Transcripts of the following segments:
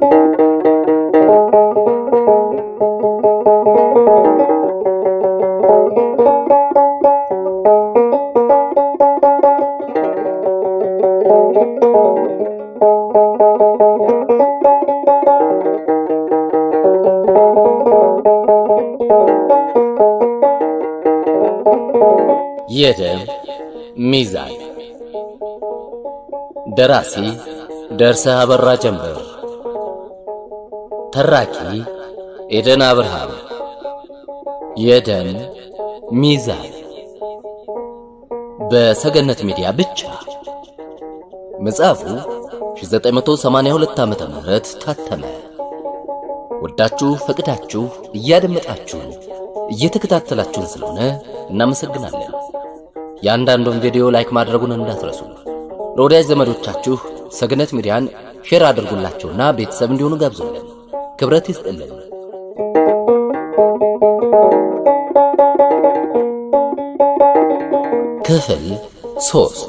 የደም ሚዛን ደራሲ ደርሰህ አበራ ጀንበር፣ ተራኪ ኤደን አብርሃም። የደም ሚዛን በሰገነት ሚዲያ ብቻ። መጽሐፉ 1982 ዓመተ ምህረት ታተመ። ወዳችሁ ፈቅዳችሁ እያደመጣችሁን እየተከታተላችሁን ስለሆነ እናመሰግናለን። የአንዳንዱን ቪዲዮ ላይክ ማድረጉን እንዳትረሱ። ለወዳጅ ዘመዶቻችሁ ሰገነት ሚዲያን ሼር አድርጉላቸውና ቤተሰብ እንዲሆኑ ጋብዙልን። ክብረት ይስጥልን። ክፍል ሶስት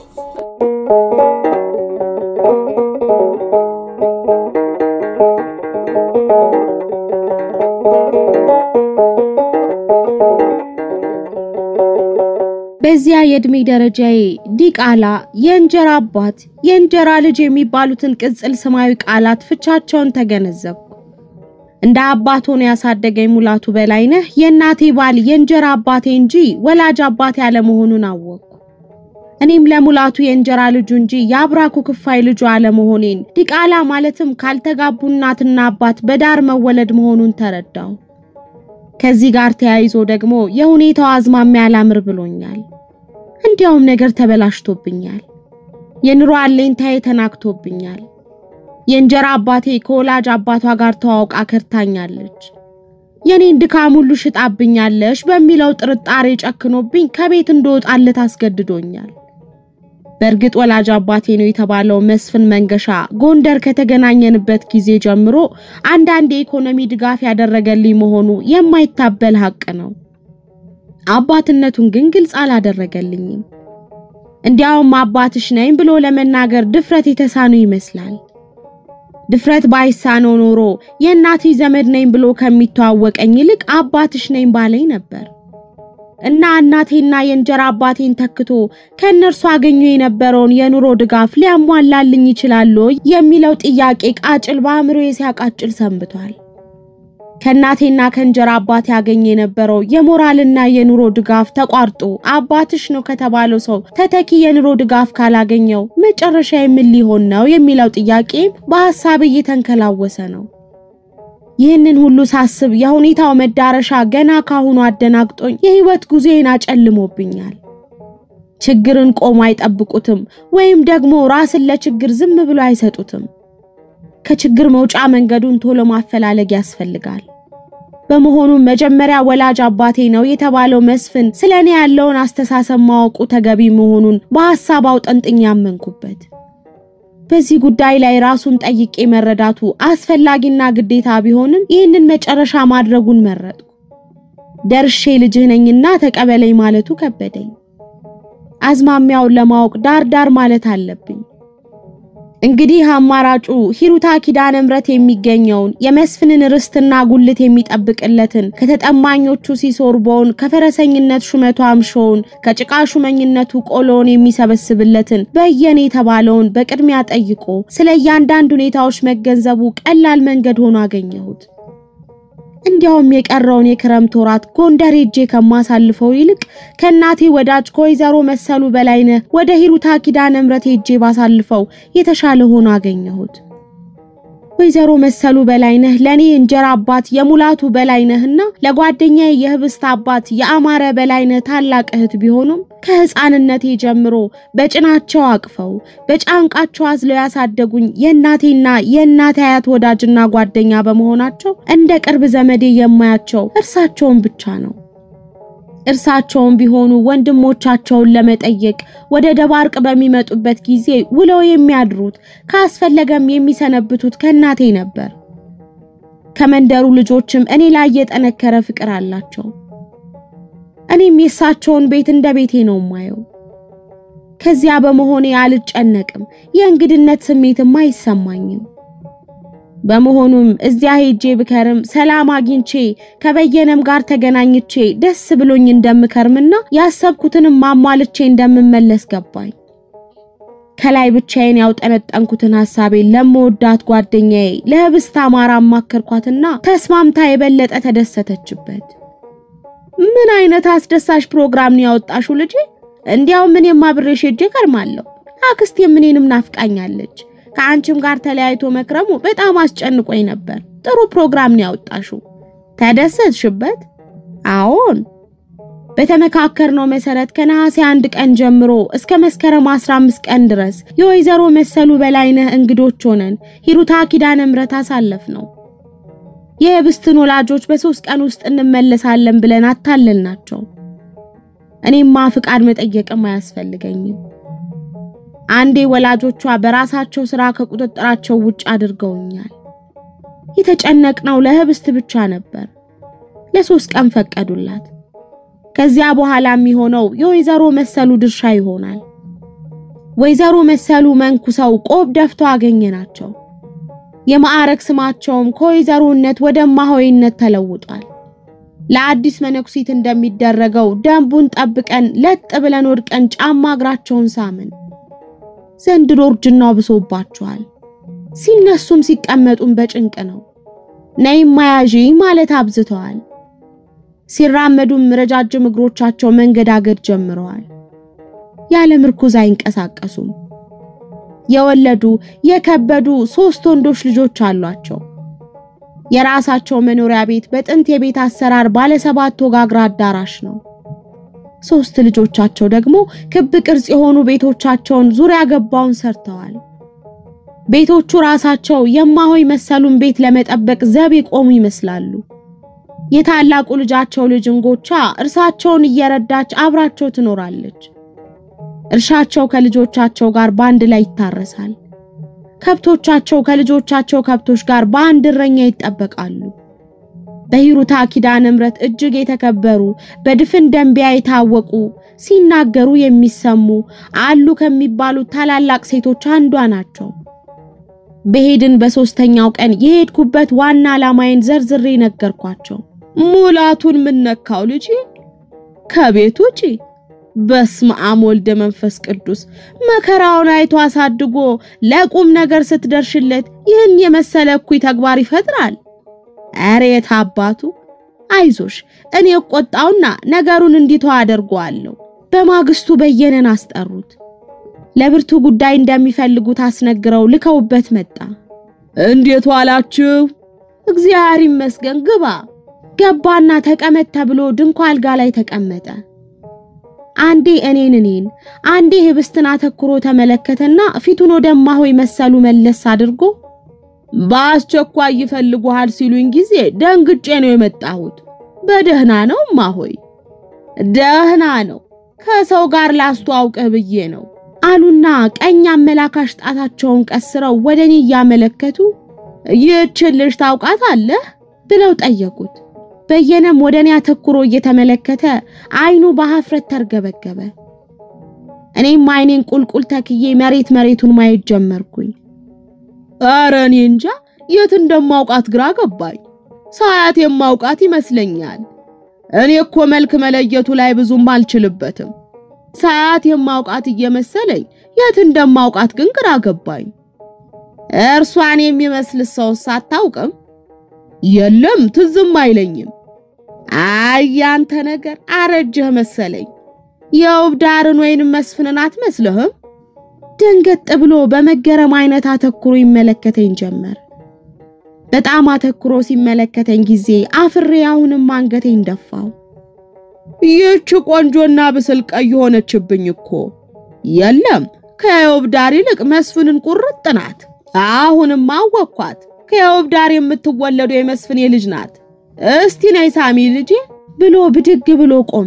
በዚያ የእድሜ ደረጃዬ ዲቃላ፣ የእንጀራ አባት፣ የእንጀራ ልጅ የሚባሉትን ቅጽል ስማዊ ቃላት ፍቻቸውን ተገነዘብኩ። እንደ አባት ሆኖ ያሳደገኝ ሙላቱ በላይነህ የእናቴ ባል የእንጀራ አባቴ እንጂ ወላጅ አባቴ አለመሆኑን አወቅኩ። እኔም ለሙላቱ የእንጀራ ልጁ እንጂ የአብራኩ ክፋይ ልጁ አለመሆኔን ዲቃላ ማለትም ካልተጋቡ እናትና አባት በዳር መወለድ መሆኑን ተረዳሁ። ከዚህ ጋር ተያይዞ ደግሞ የሁኔታው አዝማሚያ አላምር ብሎኛል። እንዲያውም ነገር ተበላሽቶብኛል። የኑሮ አለኝታዬ ተናግቶብኛል። የእንጀራ አባቴ ከወላጅ አባቷ ጋር ተዋውቃ ከርታኛለች። የኔን ድካም ሁሉ ሽጣብኛለሽ በሚለው ጥርጣሬ ጨክኖብኝ ከቤት እንደወጣለት አስገድዶኛል። በእርግጥ ወላጅ አባቴ ነው የተባለው መስፍን መንገሻ ጎንደር ከተገናኘንበት ጊዜ ጀምሮ አንዳንድ የኢኮኖሚ ድጋፍ ያደረገልኝ መሆኑ የማይታበል ሀቅ ነው። አባትነቱን ግን ግልጽ አላደረገልኝም። እንዲያውም አባትሽ ነኝ ብሎ ለመናገር ድፍረት የተሳነው ይመስላል። ድፍረት ባይሳነው ኖሮ የእናትሽ ዘመድ ነኝ ብሎ ከሚተዋወቀኝ ይልቅ አባትሽ ነኝ ባለኝ ነበር። እና እናቴና የእንጀራ አባቴን ተክቶ ከእነርሱ አገኘ የነበረውን የኑሮ ድጋፍ ሊያሟላልኝ ይችላል የሚለው ጥያቄ ቃጭል በአእምሮዬ ሲያቃጭል ሰንብቷል። ከእናቴና ከእንጀራ አባቴ ያገኘ የነበረው የሞራልና የኑሮ ድጋፍ ተቋርጦ አባትሽ ነው ከተባለው ሰው ተተኪ የኑሮ ድጋፍ ካላገኘው መጨረሻ የምን ሊሆን ነው የሚለው ጥያቄ በሐሳብ እየተንከላወሰ ነው። ይህንን ሁሉ ሳስብ የሁኔታው መዳረሻ ገና ካሁኑ አደናግጦኝ የህይወት ጉዞዬን አጨልሞብኛል። ችግርን ቆሞ አይጠብቁትም ወይም ደግሞ ራስን ለችግር ዝም ብሎ አይሰጡትም። ከችግር መውጫ መንገዱን ቶሎ ማፈላለግ ያስፈልጋል። በመሆኑም መጀመሪያ ወላጅ አባቴ ነው የተባለው መስፍን ስለ እኔ ያለውን አስተሳሰብ ማወቁ ተገቢ መሆኑን በሐሳብ አውጠንጥኝ ያመንኩበት። በዚህ ጉዳይ ላይ ራሱን ጠይቄ መረዳቱ አስፈላጊና ግዴታ ቢሆንም ይህንን መጨረሻ ማድረጉን መረጥኩ። ደርሼ ልጅህ ነኝና ተቀበለኝ ማለቱ ከበደኝ። አዝማሚያውን ለማወቅ ዳር ዳር ማለት አለብኝ። እንግዲህ አማራጩ ሂሩታ ኪዳነ ምሕረት የሚገኘውን የመስፍንን ርስትና ጉልት የሚጠብቅለትን ከተጠማኞቹ ሲሶርቦውን ከፈረሰኝነት ሹመቱ አምሾውን ከጭቃ ሹመኝነቱ ቆሎውን የሚሰበስብለትን በየኔ የተባለውን በቅድሚያ ጠይቆ ስለ እያንዳንድ ሁኔታዎች መገንዘቡ ቀላል መንገድ ሆኖ አገኘሁት። እንዲያውም የቀረውን የክረምት ወራት ጎንደር ሄጄ ከማሳልፈው ይልቅ ከእናቴ ወዳጅ ከወይዘሮ መሰሉ በላይነህ ወደ ሂሩታ ኪዳነ ምሕረት ሄጄ ባሳልፈው የተሻለ ሆኖ አገኘሁት። ወይዘሮ መሰሉ በላይነህ ለኔ እንጀራ አባት የሙላቱ በላይነህና ለጓደኛዬ የህብስት አባት የአማረ በላይነህ ታላቅ እህት ቢሆኑም ከህፃንነቴ ጀምሮ በጭናቸው አቅፈው በጫንቃቸው አዝለው ያሳደጉኝ የእናቴና የእናቴ አያት ወዳጅና ጓደኛ በመሆናቸው እንደ ቅርብ ዘመዴ የማያቸው እርሳቸውን ብቻ ነው። እርሳቸውም ቢሆኑ ወንድሞቻቸውን ለመጠየቅ ወደ ደባርቅ በሚመጡበት ጊዜ ውለው የሚያድሩት ካስፈለገም የሚሰነብቱት ከእናቴ ነበር። ከመንደሩ ልጆችም እኔ ላይ የጠነከረ ፍቅር አላቸው። እኔም የእሳቸውን ቤት እንደ ቤቴ ነው ማየው። ከዚያ በመሆኔ አልጨነቅም፣ የእንግድነት ስሜትም አይሰማኝም። በመሆኑም እዚያ ሄጄ ብከርም ሰላም አግኝቼ ከበየነም ጋር ተገናኝቼ ደስ ብሎኝ እንደምከርምና ያሰብኩትንም ማሟልቼ እንደምመለስ ገባኝ። ከላይ ብቻዬን ያውጠነጠንኩትን ሐሳቤን ለመወዳት ጓደኛዬ ለህብስት አማራ አማከርኳትና ተስማምታ የበለጠ ተደሰተችበት። ምን አይነት አስደሳች ፕሮግራም ነው ያወጣሽው ልጄ? እንዲያው እኔም አብሬሽ ሄጄ ከርማለሁ። አክስቴም እኔንም ናፍቃኛለች። ከአንቺም ጋር ተለያይቶ መክረሙ በጣም አስጨንቆኝ ነበር። ጥሩ ፕሮግራም ነው ያወጣሽው። ተደሰትሽበት? አዎን። በተመካከርነው መሰረት ከነሐሴ አንድ ቀን ጀምሮ እስከ መስከረም 15 ቀን ድረስ የወይዘሮ መሰሉ በላይነህ እንግዶች ሆነን ሂሩታ ኪዳነ ምሕረት አሳለፍ ነው። የህብስትን ወላጆች በሶስት ቀን ውስጥ እንመለሳለን ብለን አታለልናቸው። እኔማ ፍቃድ መጠየቅም አያስፈልገኝም። አንዴ ወላጆቿ በራሳቸው ስራ ከቁጥጥራቸው ውጭ አድርገውኛል። የተጨነቅነው ለህብስት ብቻ ነበር። ለሶስት ቀን ፈቀዱላት። ከዚያ በኋላ የሚሆነው የወይዘሮ መሰሉ ድርሻ ይሆናል። ወይዘሮ መሰሉ መንኩሰው ቆብ ደፍተው አገኘናቸው። የማዕረግ ስማቸውም ከወይዘሮነት ወደ እማሆይነት ተለውጧል። ለአዲስ መነኩሲት እንደሚደረገው ደንቡን ጠብቀን ለጥ ብለን ወድቀን ጫማ እግራቸውን ሳምን። ዘንድሮ እርጅናው ብሶባቸዋል። ሲነሱም ሲቀመጡም በጭንቅ ነው። ነይም ማያዢ ማለት አብዝተዋል። ሲራመዱም ረጃጅም እግሮቻቸው መንገዳገድ ጀምረዋል። ያለ ምርኩዝ አይንቀሳቀሱም። የወለዱ የከበዱ ሶስት ወንዶች ልጆች አሏቸው። የራሳቸው መኖሪያ ቤት በጥንት የቤት አሰራር ባለ ሰባት ወጋግራ አዳራሽ ነው። ሶስት ልጆቻቸው ደግሞ ክብ ቅርጽ የሆኑ ቤቶቻቸውን ዙሪያ ገባውን ሰርተዋል። ቤቶቹ ራሳቸው የማሆይ መሰሉን ቤት ለመጠበቅ ዘብ የቆሙ ይመስላሉ። የታላቁ ልጃቸው ልጅ እንጎቻ እርሳቸውን እየረዳች አብራቸው ትኖራለች። እርሻቸው ከልጆቻቸው ጋር በአንድ ላይ ይታረሳል። ከብቶቻቸው ከልጆቻቸው ከብቶች ጋር በአንድ እረኛ ይጠበቃሉ። በሂሩታ ኪዳነ ምሕረት እጅግ የተከበሩ በድፍን ደንቢያ የታወቁ ሲናገሩ የሚሰሙ አሉ ከሚባሉት ታላላቅ ሴቶች አንዷ ናቸው። በሄድን በሶስተኛው ቀን የሄድኩበት ዋና ዓላማዬን ዘርዝሬ ነገርኳቸው። ሙላቱን ምነካው ልጅ ከቤት ውጪ በስመ አብ ወልደ መንፈስ ቅዱስ መከራውን አይቶ አሳድጎ ለቁም ነገር ስትደርሽለት ይህን የመሰለ እኩይ ተግባር ይፈጥራል። ኧረ የት አባቱ አይዞሽ፣ እኔ ቆጣውና ነገሩን እንዲተው አደርገዋለሁ። በማግስቱ በየነን አስጠሩት። ለብርቱ ጉዳይ እንደሚፈልጉት አስነግረው ልከውበት መጣ። እንዴት ዋላችሁ? እግዚአብሔር ይመስገን ግባ። ገባና ተቀመጥ ተብሎ ድንኳ አልጋ ላይ ተቀመጠ። አንዴ እኔን እኔን አንዴ ህብስትን አተኩሮ ተመለከተና ፊቱን ወደ እማሆይ መሰሉ መለስ አድርጎ በአስቸኳይ ይፈልጉሃል ሲሉኝ ጊዜ ደንግጬ ነው የመጣሁት። በደህና ነው እማሆይ? ደህና ነው፣ ከሰው ጋር ላስተዋውቅህ ብዬ ነው አሉና ቀኝ አመላካሽ ጣታቸውን ቀስረው ወደ እኔ እያመለከቱ ይህችን ልጅ ታውቃታለህ ብለው ጠየቁት። በየነም ወደ እኔ አተኩሮ እየተመለከተ አይኑ በሀፍረት ተርገበገበ። እኔም አይኔን ቁልቁል ተክዬ መሬት መሬቱን ማየት ጀመርኩኝ። ኧረ እኔ እንጃ የት እንደማውቃት ግራ ገባኝ። ሳያት የማውቃት ይመስለኛል። እኔ እኮ መልክ መለየቱ ላይ ብዙም አልችልበትም። ሳያት የማውቃት እየመሰለኝ የት እንደማውቃት ግን ግራ ገባኝ። እርሷን የሚመስል ሰውስ አታውቅም? የለም ትዝም አይለኝም። አይ ያንተ ነገር አረጀህ መሰለኝ። የውብ ዳርን ወይንም መስፍንን አትመስልህም? ደንገጥ ብሎ በመገረም አይነት አተኩሮ ይመለከተኝ ጀመር። በጣም አተኩሮ ሲመለከተኝ ጊዜ አፍሬ አሁንም አንገቴን ደፋው። ይህች ቆንጆና ብስል ቀይ ሆነችብኝ እኮ። የለም ከየውብ ዳር ይልቅ መስፍንን ቁርጥ ናት። አሁንም አወኳት። ከየውብ ዳር የምትወለደው የመስፍኔ ልጅ ናት። እስቲ ነይ ሳሚ ልጄ ብሎ ብድግ ብሎ ቆመ።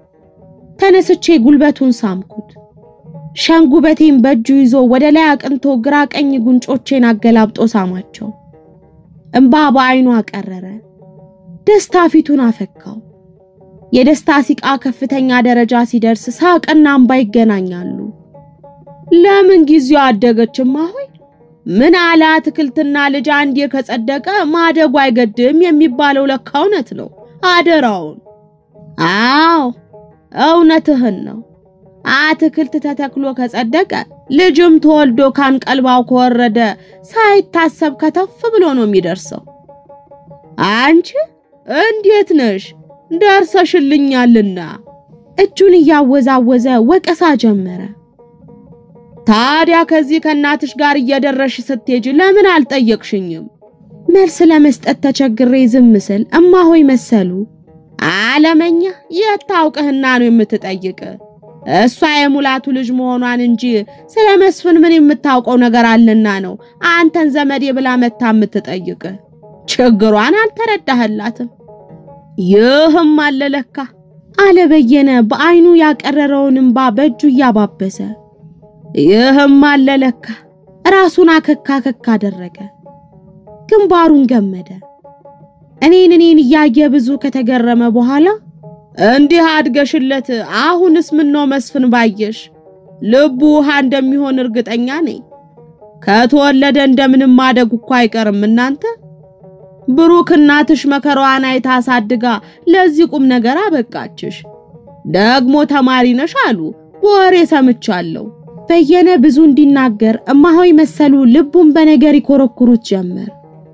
ተነስቼ ጉልበቱን ሳምኩት። ሸንጉበቴን በእጁ ይዞ ወደ ላይ አቅንቶ ግራ ቀኝ ጉንጮቼን አገላብጦ ሳማቸው። እምባ በአይኑ አቀረረ። ደስታ ፊቱን አፈካው። የደስታ ሲቃ ከፍተኛ ደረጃ ሲደርስ ሳቅና እምባ ይገናኛሉ። ለምን ጊዜው አደገችማ ሆይ ምን አለ አትክልትና ልጅ አንዴ ከጸደቀ ማደጉ አይገድም የሚባለው ለካ እውነት ነው። አደራውን። አዎ እውነትህን ነው። አትክልት ተተክሎ ከጸደቀ ልጅም ተወልዶ ካንቀልባው ከወረደ ሳይታሰብ ከተፍ ብሎ ነው የሚደርሰው። አንቺ እንዴት ነሽ? ደርሰሽልኛልና እጁን እያወዛወዘ ወቀሳ ጀመረ። ታዲያ ከዚህ ከእናትሽ ጋር እየደረሽ ስትሄጂ ለምን አልጠየቅሽኝም? መልስ ለመስጠት ተቸግሬ ዝም ስል እማሆይ መሰሉ አለመኛ የታውቅህና ነው የምትጠይቅ? እሷ የሙላቱ ልጅ መሆኗን እንጂ ስለ መስፍን ምን የምታውቀው ነገር አለና ነው አንተን ዘመዴ ብላ መታ የምትጠይቅ? ችግሯን አልተረዳህላትም። ይህም አለ ለካ አለ በየነ በአይኑ ያቀረረውን እንባ በእጁ እያባበሰ። ይህም አለ ለካ ራሱን አከካ ከካ አደረገ፣ ግንባሩን ገመደ። እኔን እኔን እያየ ብዙ ከተገረመ በኋላ እንዲህ አድገሽለት አሁንስ ምነው መስፍን ባየሽ ልቡ ውሃ እንደሚሆን እርግጠኛ ነኝ። ከተወለደ እንደምንም ማደጉ እኮ አይቀርም እናንተ ብሩክ እናትሽ መከራዋን አይታ አሳድጋ ለዚህ ቁም ነገር አበቃችሽ። ደግሞ ተማሪ ነሽ አሉ በወሬ ሰምቻለሁ። በየነ ብዙ እንዲናገር እማሆይ መሰሉ ልቡን በነገር ይኮረኩሩት ጀመር።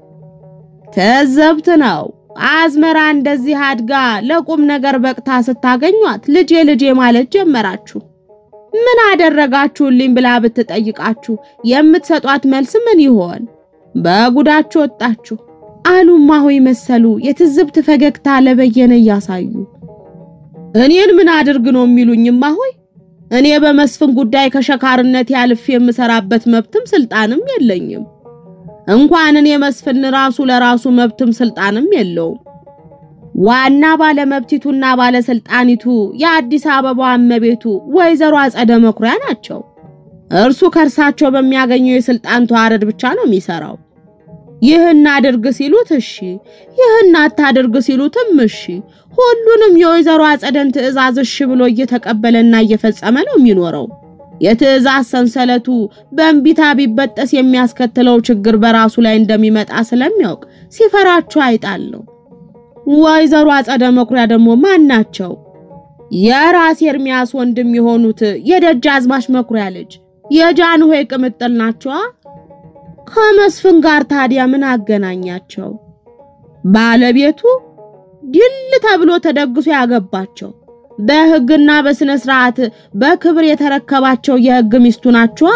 ተዘብት ነው አዝመራ እንደዚህ አድጋ ለቁም ነገር በቅታ ስታገኟት ልጄ ልጄ ማለት ጀመራችሁ። ምን አደረጋችሁልኝ ብላ ብትጠይቃችሁ የምትሰጧት መልስ ምን ይሆን? በጉዳችሁ ወጣችሁ አሉ እማሆይ መሰሉ የትዝብት ፈገግታ ለበየነ እያሳዩ። እኔን ምን አድርግ ነው የሚሉኝ እማሆይ? እኔ በመስፍን ጉዳይ ከሸካርነት ያልፍ የምሰራበት መብትም ስልጣንም የለኝም። እንኳን እኔ መስፍን ራሱ ለራሱ መብትም ስልጣንም የለውም። ዋና ባለመብቲቱና ባለስልጣኒቱ የአዲስ አበባ እመቤቱ ወይዘሮ አጸደ መኩሪያ ናቸው። እርሱ ከእርሳቸው በሚያገኘው የስልጣን ተዋረድ ብቻ ነው የሚሰራው። ይህን አድርግ ሲሉት እሺ፣ ይህን አታድርግ ሲሉትም እሺ። ሁሉንም የወይዘሮ አጸደን ትዕዛዝ እሺ ብሎ እየተቀበለና እየፈጸመ ነው የሚኖረው። የትዕዛዝ ሰንሰለቱ በእንቢታ ቢበጠስ የሚያስከትለው ችግር በራሱ ላይ እንደሚመጣ ስለሚያውቅ ሲፈራቸው አይጣል ነው። ወይዘሮ አጸደ መኩሪያ ደግሞ ማን ናቸው? የራስ ኤርሚያስ ወንድም የሆኑት የደጃዝማች መኩሪያ ልጅ የጃንሆይ ቅምጥል ናቸዋ። ከመስፍን ጋር ታዲያ ምን አገናኛቸው? ባለቤቱ ድል ተብሎ ተደግሶ ያገባቸው በሕግና በስነ ስርዓት በክብር የተረከባቸው የሕግ ሚስቱ ናቸዋ።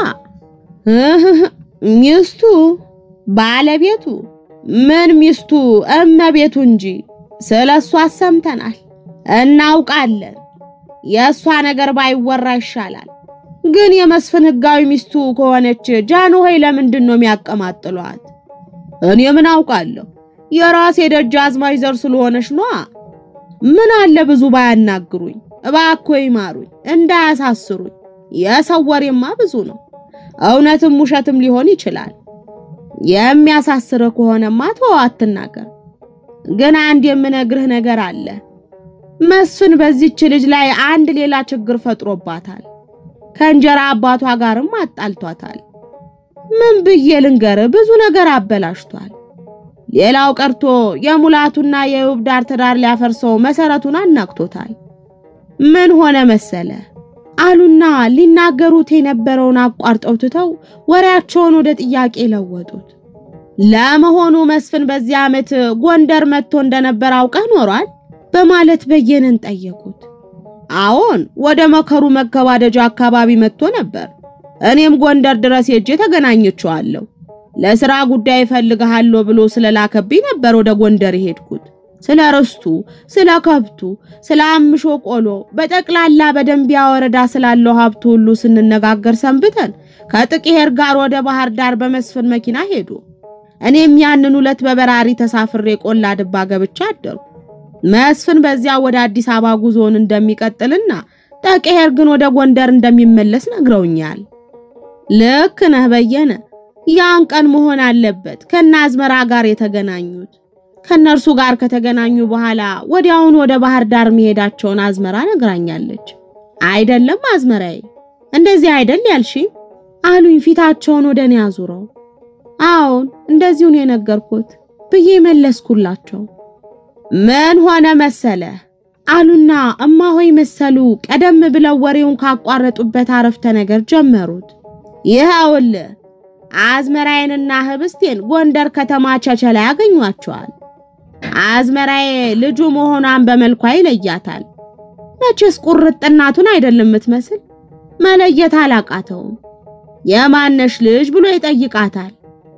ሚስቱ ባለቤቱ ምን ሚስቱ እመቤቱ እንጂ ስለ እሷ ሰምተናል፣ እናውቃለን። የእሷ ነገር ባይወራ ይሻላል። ግን የመስፍን ሕጋዊ ሚስቱ ከሆነች ጃንሆይ ለምንድን ነው የሚያቀማጥሏት? እኔ ምን አውቃለሁ? የራሴ ደጃዝማች ዘር ስለሆነች ነዋ። ምን አለ ብዙ ባያናግሩኝ፣ እባክዎ ይማሩኝ፣ እንዳያሳስሩኝ። የሰው ወሬማ ብዙ ነው፣ እውነትም ውሸትም ሊሆን ይችላል። የሚያሳስር ከሆነማ ተወው አትናገር። ግን አንድ የምነግርህ ነገር አለ። መስፍን በዚች ልጅ ላይ አንድ ሌላ ችግር ፈጥሮባታል። ከእንጀራ አባቷ ጋርም አጣልቷታል። ምን ብዬ ልንገርህ? ብዙ ነገር አበላሽቷል። ሌላው ቀርቶ የሙላቱና የውብ ዳር ትዳር ሊያፈርሰው መሰረቱን አናግቶታል። ምን ሆነ መሰለ አሉና ሊናገሩት የነበረውን አቋርጠው ትተው ወሬያቸውን ወደ ጥያቄ ለወጡት። ለመሆኑ መስፍን በዚህ ዓመት ጎንደር መጥቶ እንደነበር አውቀህ ኖሯል? በማለት በየነን ጠየቁት። አዎን፣ ወደ መከሩ መገባደጃ አካባቢ መጥቶ ነበር። እኔም ጎንደር ድረስ ሄጄ ተገናኘችዋለሁ። ለስራ ጉዳይ እፈልግሃለሁ ብሎ ስለላከብኝ ነበር ወደ ጎንደር የሄድኩት። ስለ ርስቱ፣ ስለ ከብቱ፣ ስለ አምሾ ቆሎ፣ በጠቅላላ በደንቢያ ወረዳ ስላለው ሀብቱ ሁሉ ስንነጋገር ሰንብተን ከጥቅሄር ጋር ወደ ባህር ዳር በመስፍን መኪና ሄዱ። እኔም ያንን ሁለት በበራሪ ተሳፍሬ ቆላ ድባ ገብቻ አደርኩ። መስፍን በዚያ ወደ አዲስ አበባ ጉዞውን እንደሚቀጥልና ጠቅሄር ግን ወደ ጎንደር እንደሚመለስ ነግረውኛል። ልክ ነህ በየነ። ያን ቀን መሆን አለበት ከነ አዝመራ ጋር የተገናኙት። ከነርሱ ጋር ከተገናኙ በኋላ ወዲያውኑ ወደ ባህር ዳር መሄዳቸውን አዝመራ ነግራኛለች። አይደለም አዝመራዬ፣ እንደዚህ አይደል ያልሽ አሉኝ ፊታቸውን ወደ እኔ አዙረው። አዎን እንደዚሁ ነው የነገርኩት ብዬ መለስኩላቸው። ምን ሆነ መሰለ አሉና እማሆይ መሰሉ ቀደም ብለው ወሬውን ካቋረጡበት አረፍተ ነገር ጀመሩት። ይኸውልህ አዝመራዬንና ህብስቴን ጎንደር ከተማ ቸቸላ ያገኟቸዋል። አዝመራዬ ልጁ መሆኗን በመልኳ ይለያታል። መቼስ ቁርጥ እናቱን አይደለም የምትመስል መለየት አላቃተውም። የማነሽ ልጅ ብሎ ይጠይቃታል።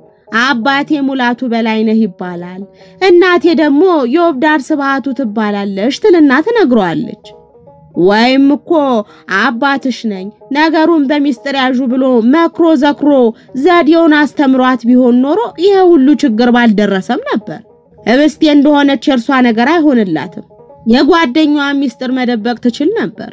አባቴ ሙላቱ በላይነህ ይባላል፣ እናቴ ደግሞ የወብዳር ስብሃቱ ትባላለች ትልና ትነግረዋለች። ወይም እኮ አባትሽ ነኝ ነገሩን በሚስጥር ያዡ ብሎ መክሮ ዘክሮ ዘዴውን አስተምሯት ቢሆን ኖሮ ይሄ ሁሉ ችግር ባልደረሰም ነበር። ህብስቴ እንደሆነች የእርሷ ነገር አይሆንላትም። የጓደኛዋን ሚስጥር መደበቅ ትችል ነበር።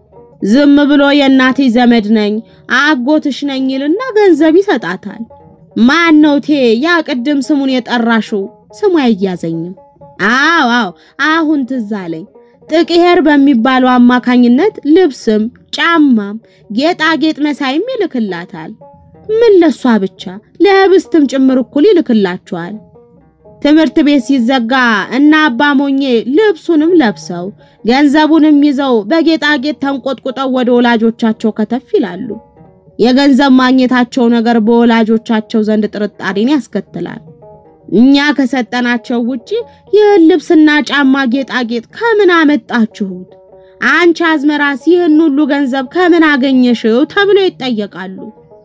ዝም ብሎ የእናቴ ዘመድ ነኝ አጎትሽ ነኝ ይልና ገንዘብ ይሰጣታል። ማን ነው ቴ ያ ቅድም ስሙን የጠራሽው? ስሙ አይያዘኝም። አዎ አዎ አሁን ትዝ አለኝ። ጥቅሄር በሚባለው አማካኝነት ልብስም ጫማም ጌጣጌጥ መሳይም ይልክላታል። ምን ለሷ ብቻ ለህብስትም ጭምር እኩል ይልክላቸዋል። ትምህርት ቤት ሲዘጋ እና አባ ሞኜ ልብሱንም ለብሰው ገንዘቡንም ይዘው በጌጣጌጥ ተንቆጥቁጠው ወደ ወላጆቻቸው ከተፍ ይላሉ። የገንዘብ ማግኘታቸው ነገር በወላጆቻቸው ዘንድ ጥርጣሬን ያስከትላል። እኛ ከሰጠናቸው ውጪ ይህን ልብስና ጫማ ጌጣጌጥ ከምን አመጣችሁት? አንቺ አዝመራስ ይህን ሁሉ ገንዘብ ከምን አገኘሽው? ተብለው ይጠየቃሉ።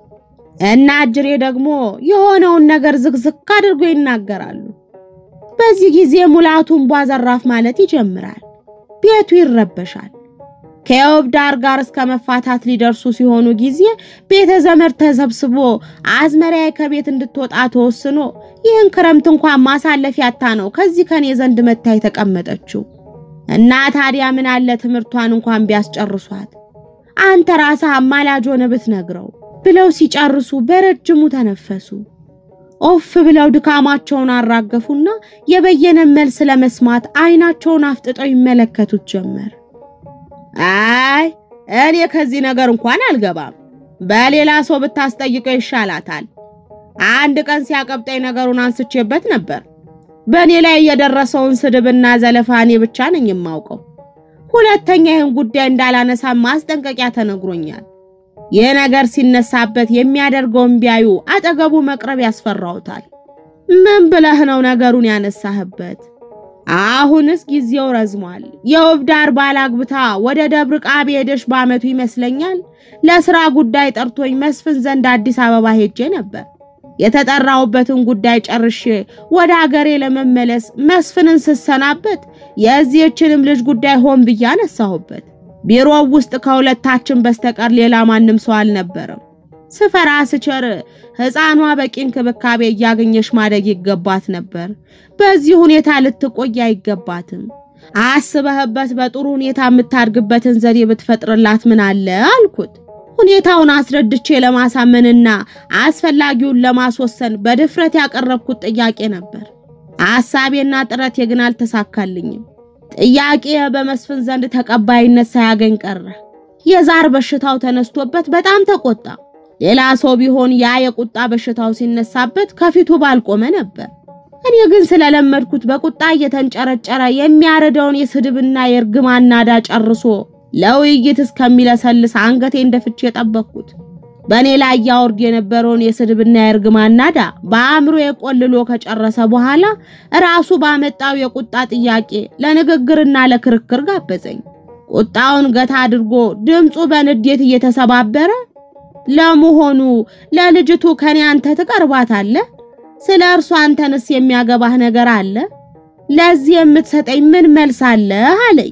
እና እጅሬ ደግሞ የሆነውን ነገር ዝግዝግ አድርጎ ይናገራሉ። በዚህ ጊዜ ሙላቱን ቧዘራፍ ማለት ይጀምራል። ቤቱ ይረበሻል። ከዮብ ዳር ጋር እስከ መፋታት ሊደርሱ ሲሆኑ ጊዜ ቤተ ዘመድ ተሰብስቦ አዝመሪያ ከቤት እንድትወጣ ተወስኖ ይህን ክረምት እንኳን ማሳለፊያ ያታ ነው ከዚህ ከኔ ዘንድ መታ የተቀመጠችው እና ታዲያ ምን አለ ትምህርቷን እንኳን ቢያስጨርሷት አንተ ራስህ አማላጅ ሆነ ብትነግረው ብለው ሲጨርሱ በረጅሙ ተነፈሱ። ኦፍ ብለው ድካማቸውን አራገፉና የበየነን መልስ ለመስማት አይናቸውን አፍጥጠው ይመለከቱት ጀመር። አይ እኔ ከዚህ ነገር እንኳን አልገባም፣ በሌላ ሰው ብታስጠይቀው ይሻላታል። አንድ ቀን ሲያቀብጠኝ ነገሩን አንስቼበት ነበር። በእኔ ላይ የደረሰውን ስድብና ዘለፋ እኔ ብቻ ነኝ የማውቀው። ሁለተኛ ይህን ጉዳይ እንዳላነሳ ማስጠንቀቂያ ተነግሮኛል። ይህ ነገር ሲነሳበት የሚያደርገውን ቢያዩ አጠገቡ መቅረብ ያስፈራውታል። ምን ብለህ ነው ነገሩን ያነሳህበት? አሁንስ ጊዜው ረዝሟል። የውብ ዳር ባላግብታ ወደ ደብር ቃብ ሄደሽ በዓመቱ ይመስለኛል ለስራ ጉዳይ ጠርቶኝ መስፍን ዘንድ አዲስ አበባ ሄጄ ነበር። የተጠራሁበትን ጉዳይ ጨርሼ ወደ አገሬ ለመመለስ መስፍንን ስሰናበት የዚህችንም ልጅ ጉዳይ ሆን ብዬ አነሳሁበት። ቢሮው ውስጥ ከሁለታችን በስተቀር ሌላ ማንም ሰው አልነበረም። ስፈራ ስቸር ሕፃኗ በቂ እንክብካቤ እያገኘሽ ማደግ ይገባት ነበር። በዚህ ሁኔታ ልትቆይ አይገባትም። አስበህበት በጥሩ ሁኔታ የምታድግበትን ዘዴ ብትፈጥርላት ምን አለ አልኩት። ሁኔታውን አስረድቼ ለማሳመንና አስፈላጊውን ለማስወሰን በድፍረት ያቀረብኩት ጥያቄ ነበር። ሐሳቤና ጥረቴ ግን አልተሳካልኝም። ጥያቄ በመስፍን ዘንድ ተቀባይነት ሳያገኝ ቀረ። የዛር በሽታው ተነስቶበት በጣም ተቆጣ። ሌላ ሰው ቢሆን ያ የቁጣ በሽታው ሲነሳበት ከፊቱ ባልቆመ ነበር። እኔ ግን ስለለመድኩት በቁጣ እየተንጨረጨረ የሚያረደውን የስድብና የእርግማን ናዳ ጨርሶ ለውይይት እስከሚለሰልስ አንገቴ እንደፍቼ የጠበቅኩት በእኔ ላይ ያወርድ የነበረውን የስድብና የእርግማን ናዳ በአእምሮ የቆልሎ ከጨረሰ በኋላ ራሱ ባመጣው የቁጣ ጥያቄ ለንግግርና ለክርክር ጋበዘኝ። ቁጣውን ገታ አድርጎ ድምፁ በንዴት እየተሰባበረ ለመሆኑ ለልጅቱ ከኔ አንተ ትቀርባታለህ? ስለ እርሷ አንተንስ የሚያገባህ ነገር አለ? ለዚህ የምትሰጠኝ ምን መልስ አለህ? አለኝ።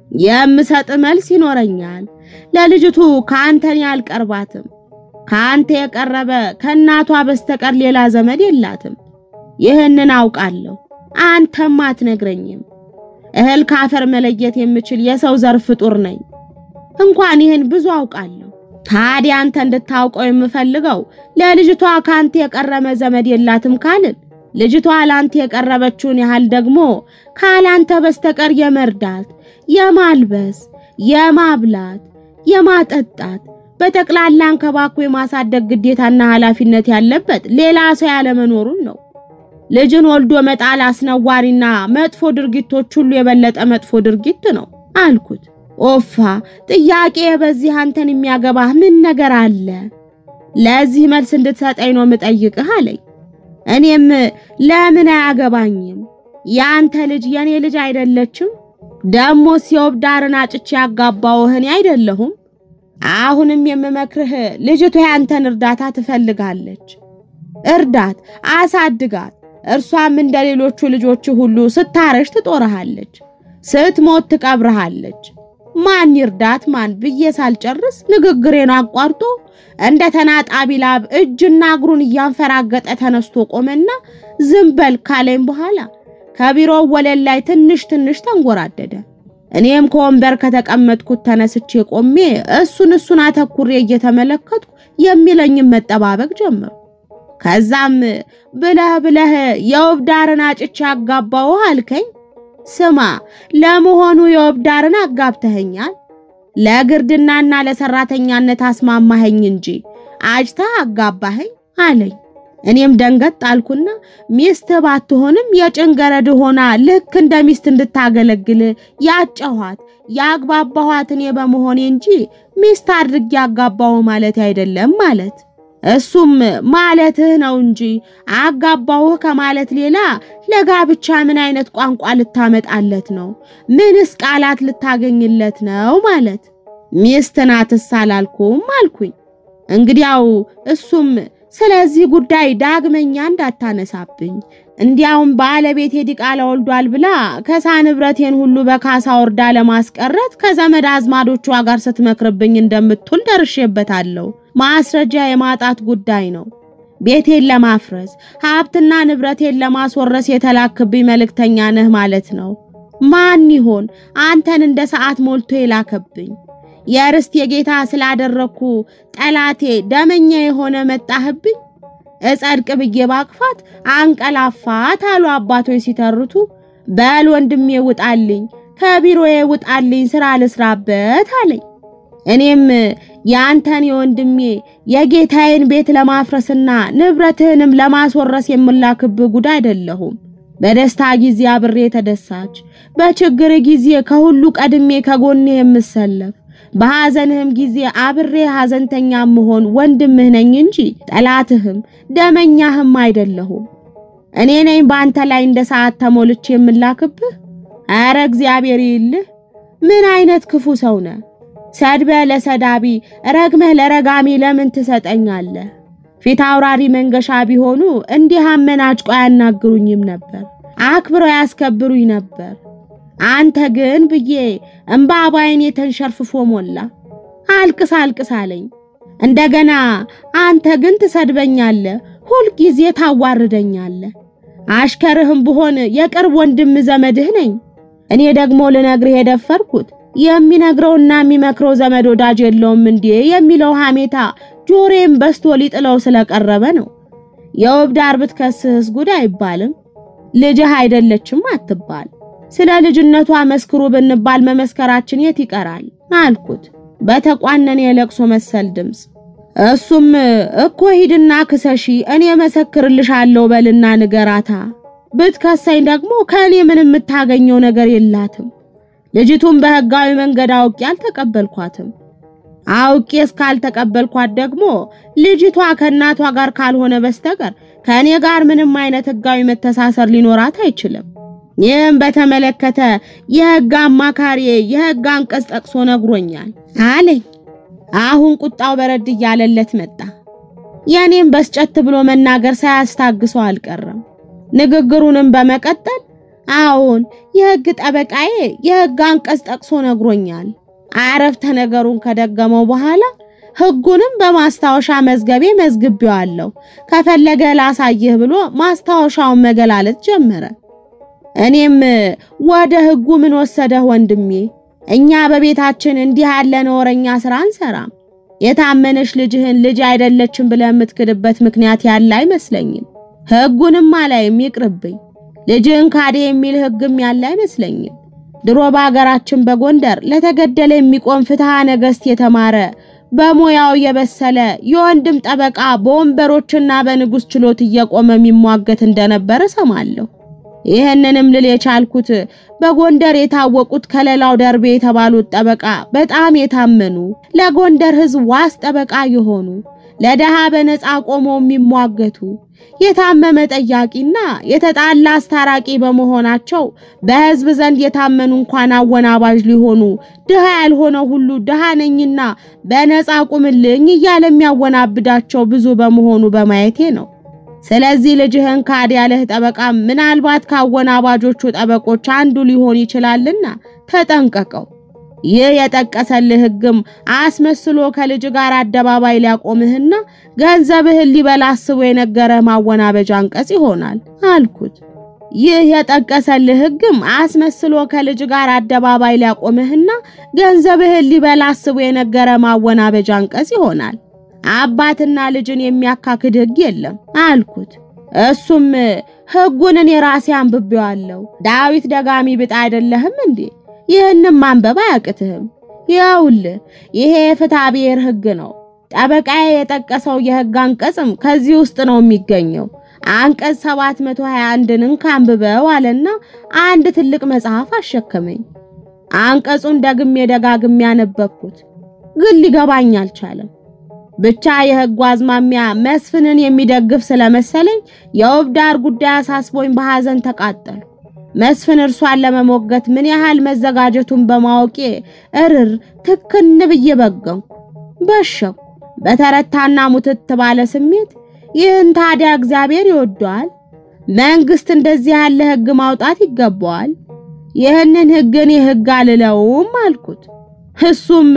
የምሰጥ መልስ ይኖረኛል። ለልጅቱ ከአንተን አልቀርባትም። ከአንተ የቀረበ ከእናቷ በስተቀር ሌላ ዘመድ የላትም። ይህንን አውቃለሁ፣ አንተም አትነግረኝም። እህል ካፈር መለየት የምችል የሰው ዘር ፍጡር ነኝ። እንኳን ይህን ብዙ አውቃለሁ። ታዲያ አንተ እንድታውቀው የምፈልገው ለልጅቷ ከአንተ የቀረበ ዘመድ የላትም ካልን ልጅቷ ለአንተ የቀረበችውን ያህል ደግሞ ካላንተ በስተቀር የመርዳት፣ የማልበስ፣ የማብላት፣ የማጠጣት በጠቅላላ አንከባክቦ የማሳደግ ግዴታና ኃላፊነት ያለበት ሌላ ሰው ያለመኖሩን ነው። ልጅን ወልዶ መጣል አስነዋሪና መጥፎ ድርጊቶች ሁሉ የበለጠ መጥፎ ድርጊት ነው አልኩት። ኦፋ ጥያቄ በዚህ አንተን የሚያገባህ ምን ነገር አለ? ለዚህ መልስ እንድትሰጠኝ ነው የምጠይቅህ አለኝ። እኔም ለምን አያገባኝም? የአንተ ልጅ የኔ ልጅ አይደለችም? ደሞስ የውብ ዳርን አጭቼ ያጋባውህ እኔ አይደለሁም? አሁንም የምመክርህ ልጅቷ ያንተን እርዳታ ትፈልጋለች። እርዳት፣ አሳድጋት። እርሷም እንደ ሌሎቹ ልጆች ሁሉ ስታረሽ ትጦርሃለች፣ ስትሞት ትቀብርሃለች። ማን ይርዳት ማን ብዬ ሳልጨርስ ንግግሬን አቋርጦ እንደ ተናጣቢ ላብ እጅና እግሩን እያንፈራገጠ ተነስቶ ቆመና ዝም በል ካለኝ በኋላ ከቢሮው ወለል ላይ ትንሽ ትንሽ ተንጎራደደ። እኔም ከወንበር ከተቀመጥኩት ተነስቼ ቆሜ እሱን እሱን አተኩሬ እየተመለከትኩ የሚለኝም መጠባበቅ ጀመርኩ። ከዛም ብለህ ብለህ የውብ ዳርን አጭቼ አጋባውህ አልከኝ። ስማ ለመሆኑ የውብ ዳርን አጋብተኸኛል? ለግርድናና ለሰራተኛነት አስማማኸኝ እንጂ አጭተህ አጋባኸኝ አለኝ። እኔም ደንገጥ ጣልኩና ሚስት ባትሆንም የጭንገረድ ሆና ልክ እንደ ሚስት እንድታገለግል ያጨኋት ያግባባኋት እኔ በመሆኔ እንጂ ሚስት አድርጌ ያጋባው ማለት አይደለም ማለት እሱም ማለትህ ነው እንጂ አጋባውህ ከማለት ሌላ ለጋብቻ ምን አይነት ቋንቋ ልታመጣለት ነው? ምንስ ቃላት ልታገኝለት ነው ማለት? ሚስት ናትስ አላልኩም አልኩኝ። እንግዲያው እሱም ስለዚህ ጉዳይ ዳግመኛ እንዳታነሳብኝ፣ እንዲያውም ባለቤቴ ዲቃላ ወልዷል ብላ ከሳ ንብረቴን ሁሉ በካሳ ወርዳ ለማስቀረት ከዘመድ አዝማዶቿ ጋር ስትመክርብኝ እንደምትውል ደርሼበታለሁ። ማስረጃ የማጣት ጉዳይ ነው። ቤቴን ለማፍረስ ሀብትና ንብረቴን ለማስወረስ የተላክብኝ መልእክተኛ ነህ ማለት ነው። ማን ይሆን አንተን እንደ ሰዓት ሞልቶ የላከብኝ? የርስት የጌታ ስላደረግኩ ጠላቴ ደመኛ የሆነ መጣህብኝ። እጸድቅ ብዬ ባቅፋት አንቀላፋት አሉ አባቶች ሲተርቱ። በል ወንድሜ ውጣልኝ፣ ከቢሮዬ ውጣልኝ፣ ስራ ልስራበት አለኝ። እኔም የአንተን የወንድሜ የጌታዬን ቤት ለማፍረስና ንብረትህንም ለማስወረስ የምላክብህ ጉድ አይደለሁም። በደስታ ጊዜ አብሬ ተደሳች፣ በችግር ጊዜ ከሁሉ ቀድሜ ከጎንህ የምሰለፍ በሐዘንህም ጊዜ አብሬ ሐዘንተኛ መሆን ወንድምህ ነኝ እንጂ ጠላትህም ደመኛህም አይደለሁም። እኔ ነኝ በአንተ ላይ እንደ ሰዓት ተሞልቼ የምላክብህ። ኧረ እግዚአብሔር ይልህ። ምን አይነት ክፉ ሰው ነህ? ሰድበህ ለሰዳቢ ረግመህ ለረጋሚ ለምን ትሰጠኛለህ? ፊት አውራሪ መንገሻ ቢሆኑ እንዲህ አመናጭቆ አያናግሩኝም ነበር፣ አክብረው ያስከብሩኝ ነበር። አንተ ግን ብዬ እምባ ባይኔ ተንሸርፍፎ ሞላ። አልቅስ አልቅስ አለኝ። እንደገና አንተ ግን ትሰድበኛለህ፣ ሁልጊዜ ታዋርደኛለህ። አሽከርህም ብሆን የቅርብ ወንድም ዘመድህ ነኝ። እኔ ደግሞ ልነግርህ የደፈርኩት የሚነግረውና የሚመክረው ዘመድ ወዳጅ የለውም እንዴ የሚለው ሐሜታ ጆሮዬም በስቶ ሊጥለው ስለቀረበ ነው። የውብ ዳር ብትከስህስ ጉድ አይባልም። ልጅህ አይደለችም አትባል። ስለ ልጅነቷ መስክሩ ብንባል መመስከራችን የት ይቀራል አልኩት በተቋነነ የለቅሶ መሰል ድምፅ። እሱም እኮ ሂድና ክሰሺ እኔ መሰክርልሻለሁ በልና ንገራታ። ብትከሳኝ ደግሞ ከእኔ ምን የምታገኘው ነገር የላትም። ልጅቱን በሕጋዊ መንገድ አውቄ አልተቀበልኳትም። አውቄ እስካልተቀበልኳት ደግሞ ልጅቷ ከእናቷ ጋር ካልሆነ በስተቀር ከእኔ ጋር ምንም አይነት ሕጋዊ መተሳሰር ሊኖራት አይችልም። ይህም በተመለከተ የሕግ አማካሪ የሕግ አንቀጽ ጠቅሶ ነግሮኛል አለኝ። አሁን ቁጣው በረድ እያለለት መጣ። የኔም በስጨት ብሎ መናገር ሳያስታግሰው አልቀረም። ንግግሩንም በመቀጠል አዎን የሕግ ጠበቃዬ የሕግ አንቀጽ ጠቅሶ ነግሮኛል። አረፍተ ነገሩን ከደገመው በኋላ ሕጉንም በማስታወሻ መዝገቤ መዝግቤዋለሁ፣ ከፈለገ ላሳይህ ብሎ ማስታወሻውን መገላለጥ ጀመረ። እኔም ወደ ሕጉ ምን ወሰደህ ወንድሜ? እኛ በቤታችን እንዲህ ያለ ነውረኛ ስራ አንሰራም። የታመነሽ ልጅህን ልጅ አይደለችም ብለህ የምትክድበት ምክንያት ያለ አይመስለኝም። ሕጉንም አላይም ይቅርብኝ። ልጅህን ካደ የሚል ሕግም ያለ አይመስለኝም። ድሮ በሀገራችን በጎንደር ለተገደለ የሚቆም ፍትሐ ነገሥት የተማረ በሙያው የበሰለ የወንድም ጠበቃ በወንበሮችና በንጉሥ ችሎት እየቆመ የሚሟገት እንደነበረ ሰማለሁ። ይህንንም ልል የቻልኩት በጎንደር የታወቁት ከለላው ደርቤ የተባሉት ጠበቃ በጣም የታመኑ ለጎንደር ሕዝብ ዋስ ጠበቃ የሆኑ ለደሃ በነፃ ቆመው የሚሟገቱ የታመመ ጠያቂና የተጣላ አስታራቂ በመሆናቸው በሕዝብ ዘንድ የታመኑ እንኳን አወናባዥ ሊሆኑ ድሃ ያልሆነው ሁሉ ድሃ ነኝና በነፃ ቁምልኝ እያለ የሚያወናብዳቸው ብዙ በመሆኑ በማየቴ ነው። ስለዚህ ልጅህን ካድ ያለህ ጠበቃ ምናልባት ካወናባጆቹ ጠበቆች አንዱ ሊሆን ይችላልና ተጠንቀቀው። ይህ የጠቀሰልህ ሕግም አስመስሎ ከልጅ ጋር አደባባይ ሊያቆምህና ገንዘብህን ሊበላ አስቦ የነገረህ ማወናበጃ አንቀጽ ይሆናል አልኩት። ይህ የጠቀሰልህ ሕግም አስመስሎ ከልጅ ጋር አደባባይ ሊያቆምህና ገንዘብህን ሊበላ አስቦ የነገረ ማወናበጃ አንቀጽ ይሆናል። አባትና ልጅን የሚያካክድ ሕግ የለም አልኩት። እሱም ሕጉን እኔ ራሴ አንብቤዋለሁ። ዳዊት ደጋሚ ብጣ አይደለህም እንዴ? ይህንም ማንበብ አያቅትህም። ይኸውልህ ይሄ የፍትሐ ብሔር ሕግ ነው። ጠበቃዬ የጠቀሰው የሕግ አንቀጽም ከዚህ ውስጥ ነው የሚገኘው። አንቀጽ 721ን እንካንብበው አለና አንድ ትልቅ መጽሐፍ አሸከመኝ። አንቀጹን ደግሜ ደጋግሜ ያነበብኩት ግን ሊገባኝ አልቻለም። ብቻ የሕጉ አዝማሚያ መስፍንን የሚደግፍ ስለመሰለኝ የውብ ዳር ጉዳይ አሳስቦኝ በሐዘን ተቃጠሉ። መስፍን እርሷን ለመሞገት ምን ያህል መዘጋጀቱን በማወቄ እርር ትክን ብዬ በገንኩ፣ በሸኩ። በተረታና ሙትት ባለ ስሜት ይህን ታዲያ እግዚአብሔር ይወደዋል? መንግስት እንደዚህ ያለ ሕግ ማውጣት ይገባዋል? ይህንን ሕግ እኔ ሕግ አልለውም አልኩት። እሱም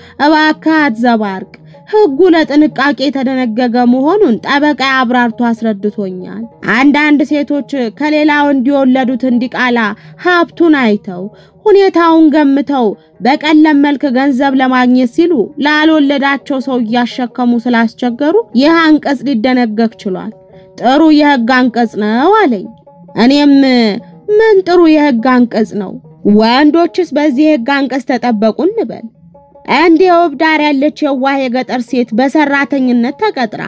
እባክህ አትዘባርቅ ሕጉ ለጥንቃቄ የተደነገገ መሆኑን ጠበቃ አብራርቶ አስረድቶኛል። አንዳንድ ሴቶች ከሌላ ወንድ የወለዱትን ዲቃላ ሀብቱን አይተው ሁኔታውን ገምተው በቀለም መልክ ገንዘብ ለማግኘት ሲሉ ላልወለዳቸው ሰው እያሸከሙ ስላስቸገሩ ይህ አንቀጽ ሊደነገግ ችሏል። ጥሩ የሕግ አንቀጽ ነው አለኝ። እኔም ምን ጥሩ የሕግ አንቀጽ ነው? ወንዶችስ በዚህ የሕግ አንቀጽ ተጠበቁ እንበል እንደ ውብ ዳር ያለች የዋህ የገጠር ሴት በሰራተኝነት ተቀጥራ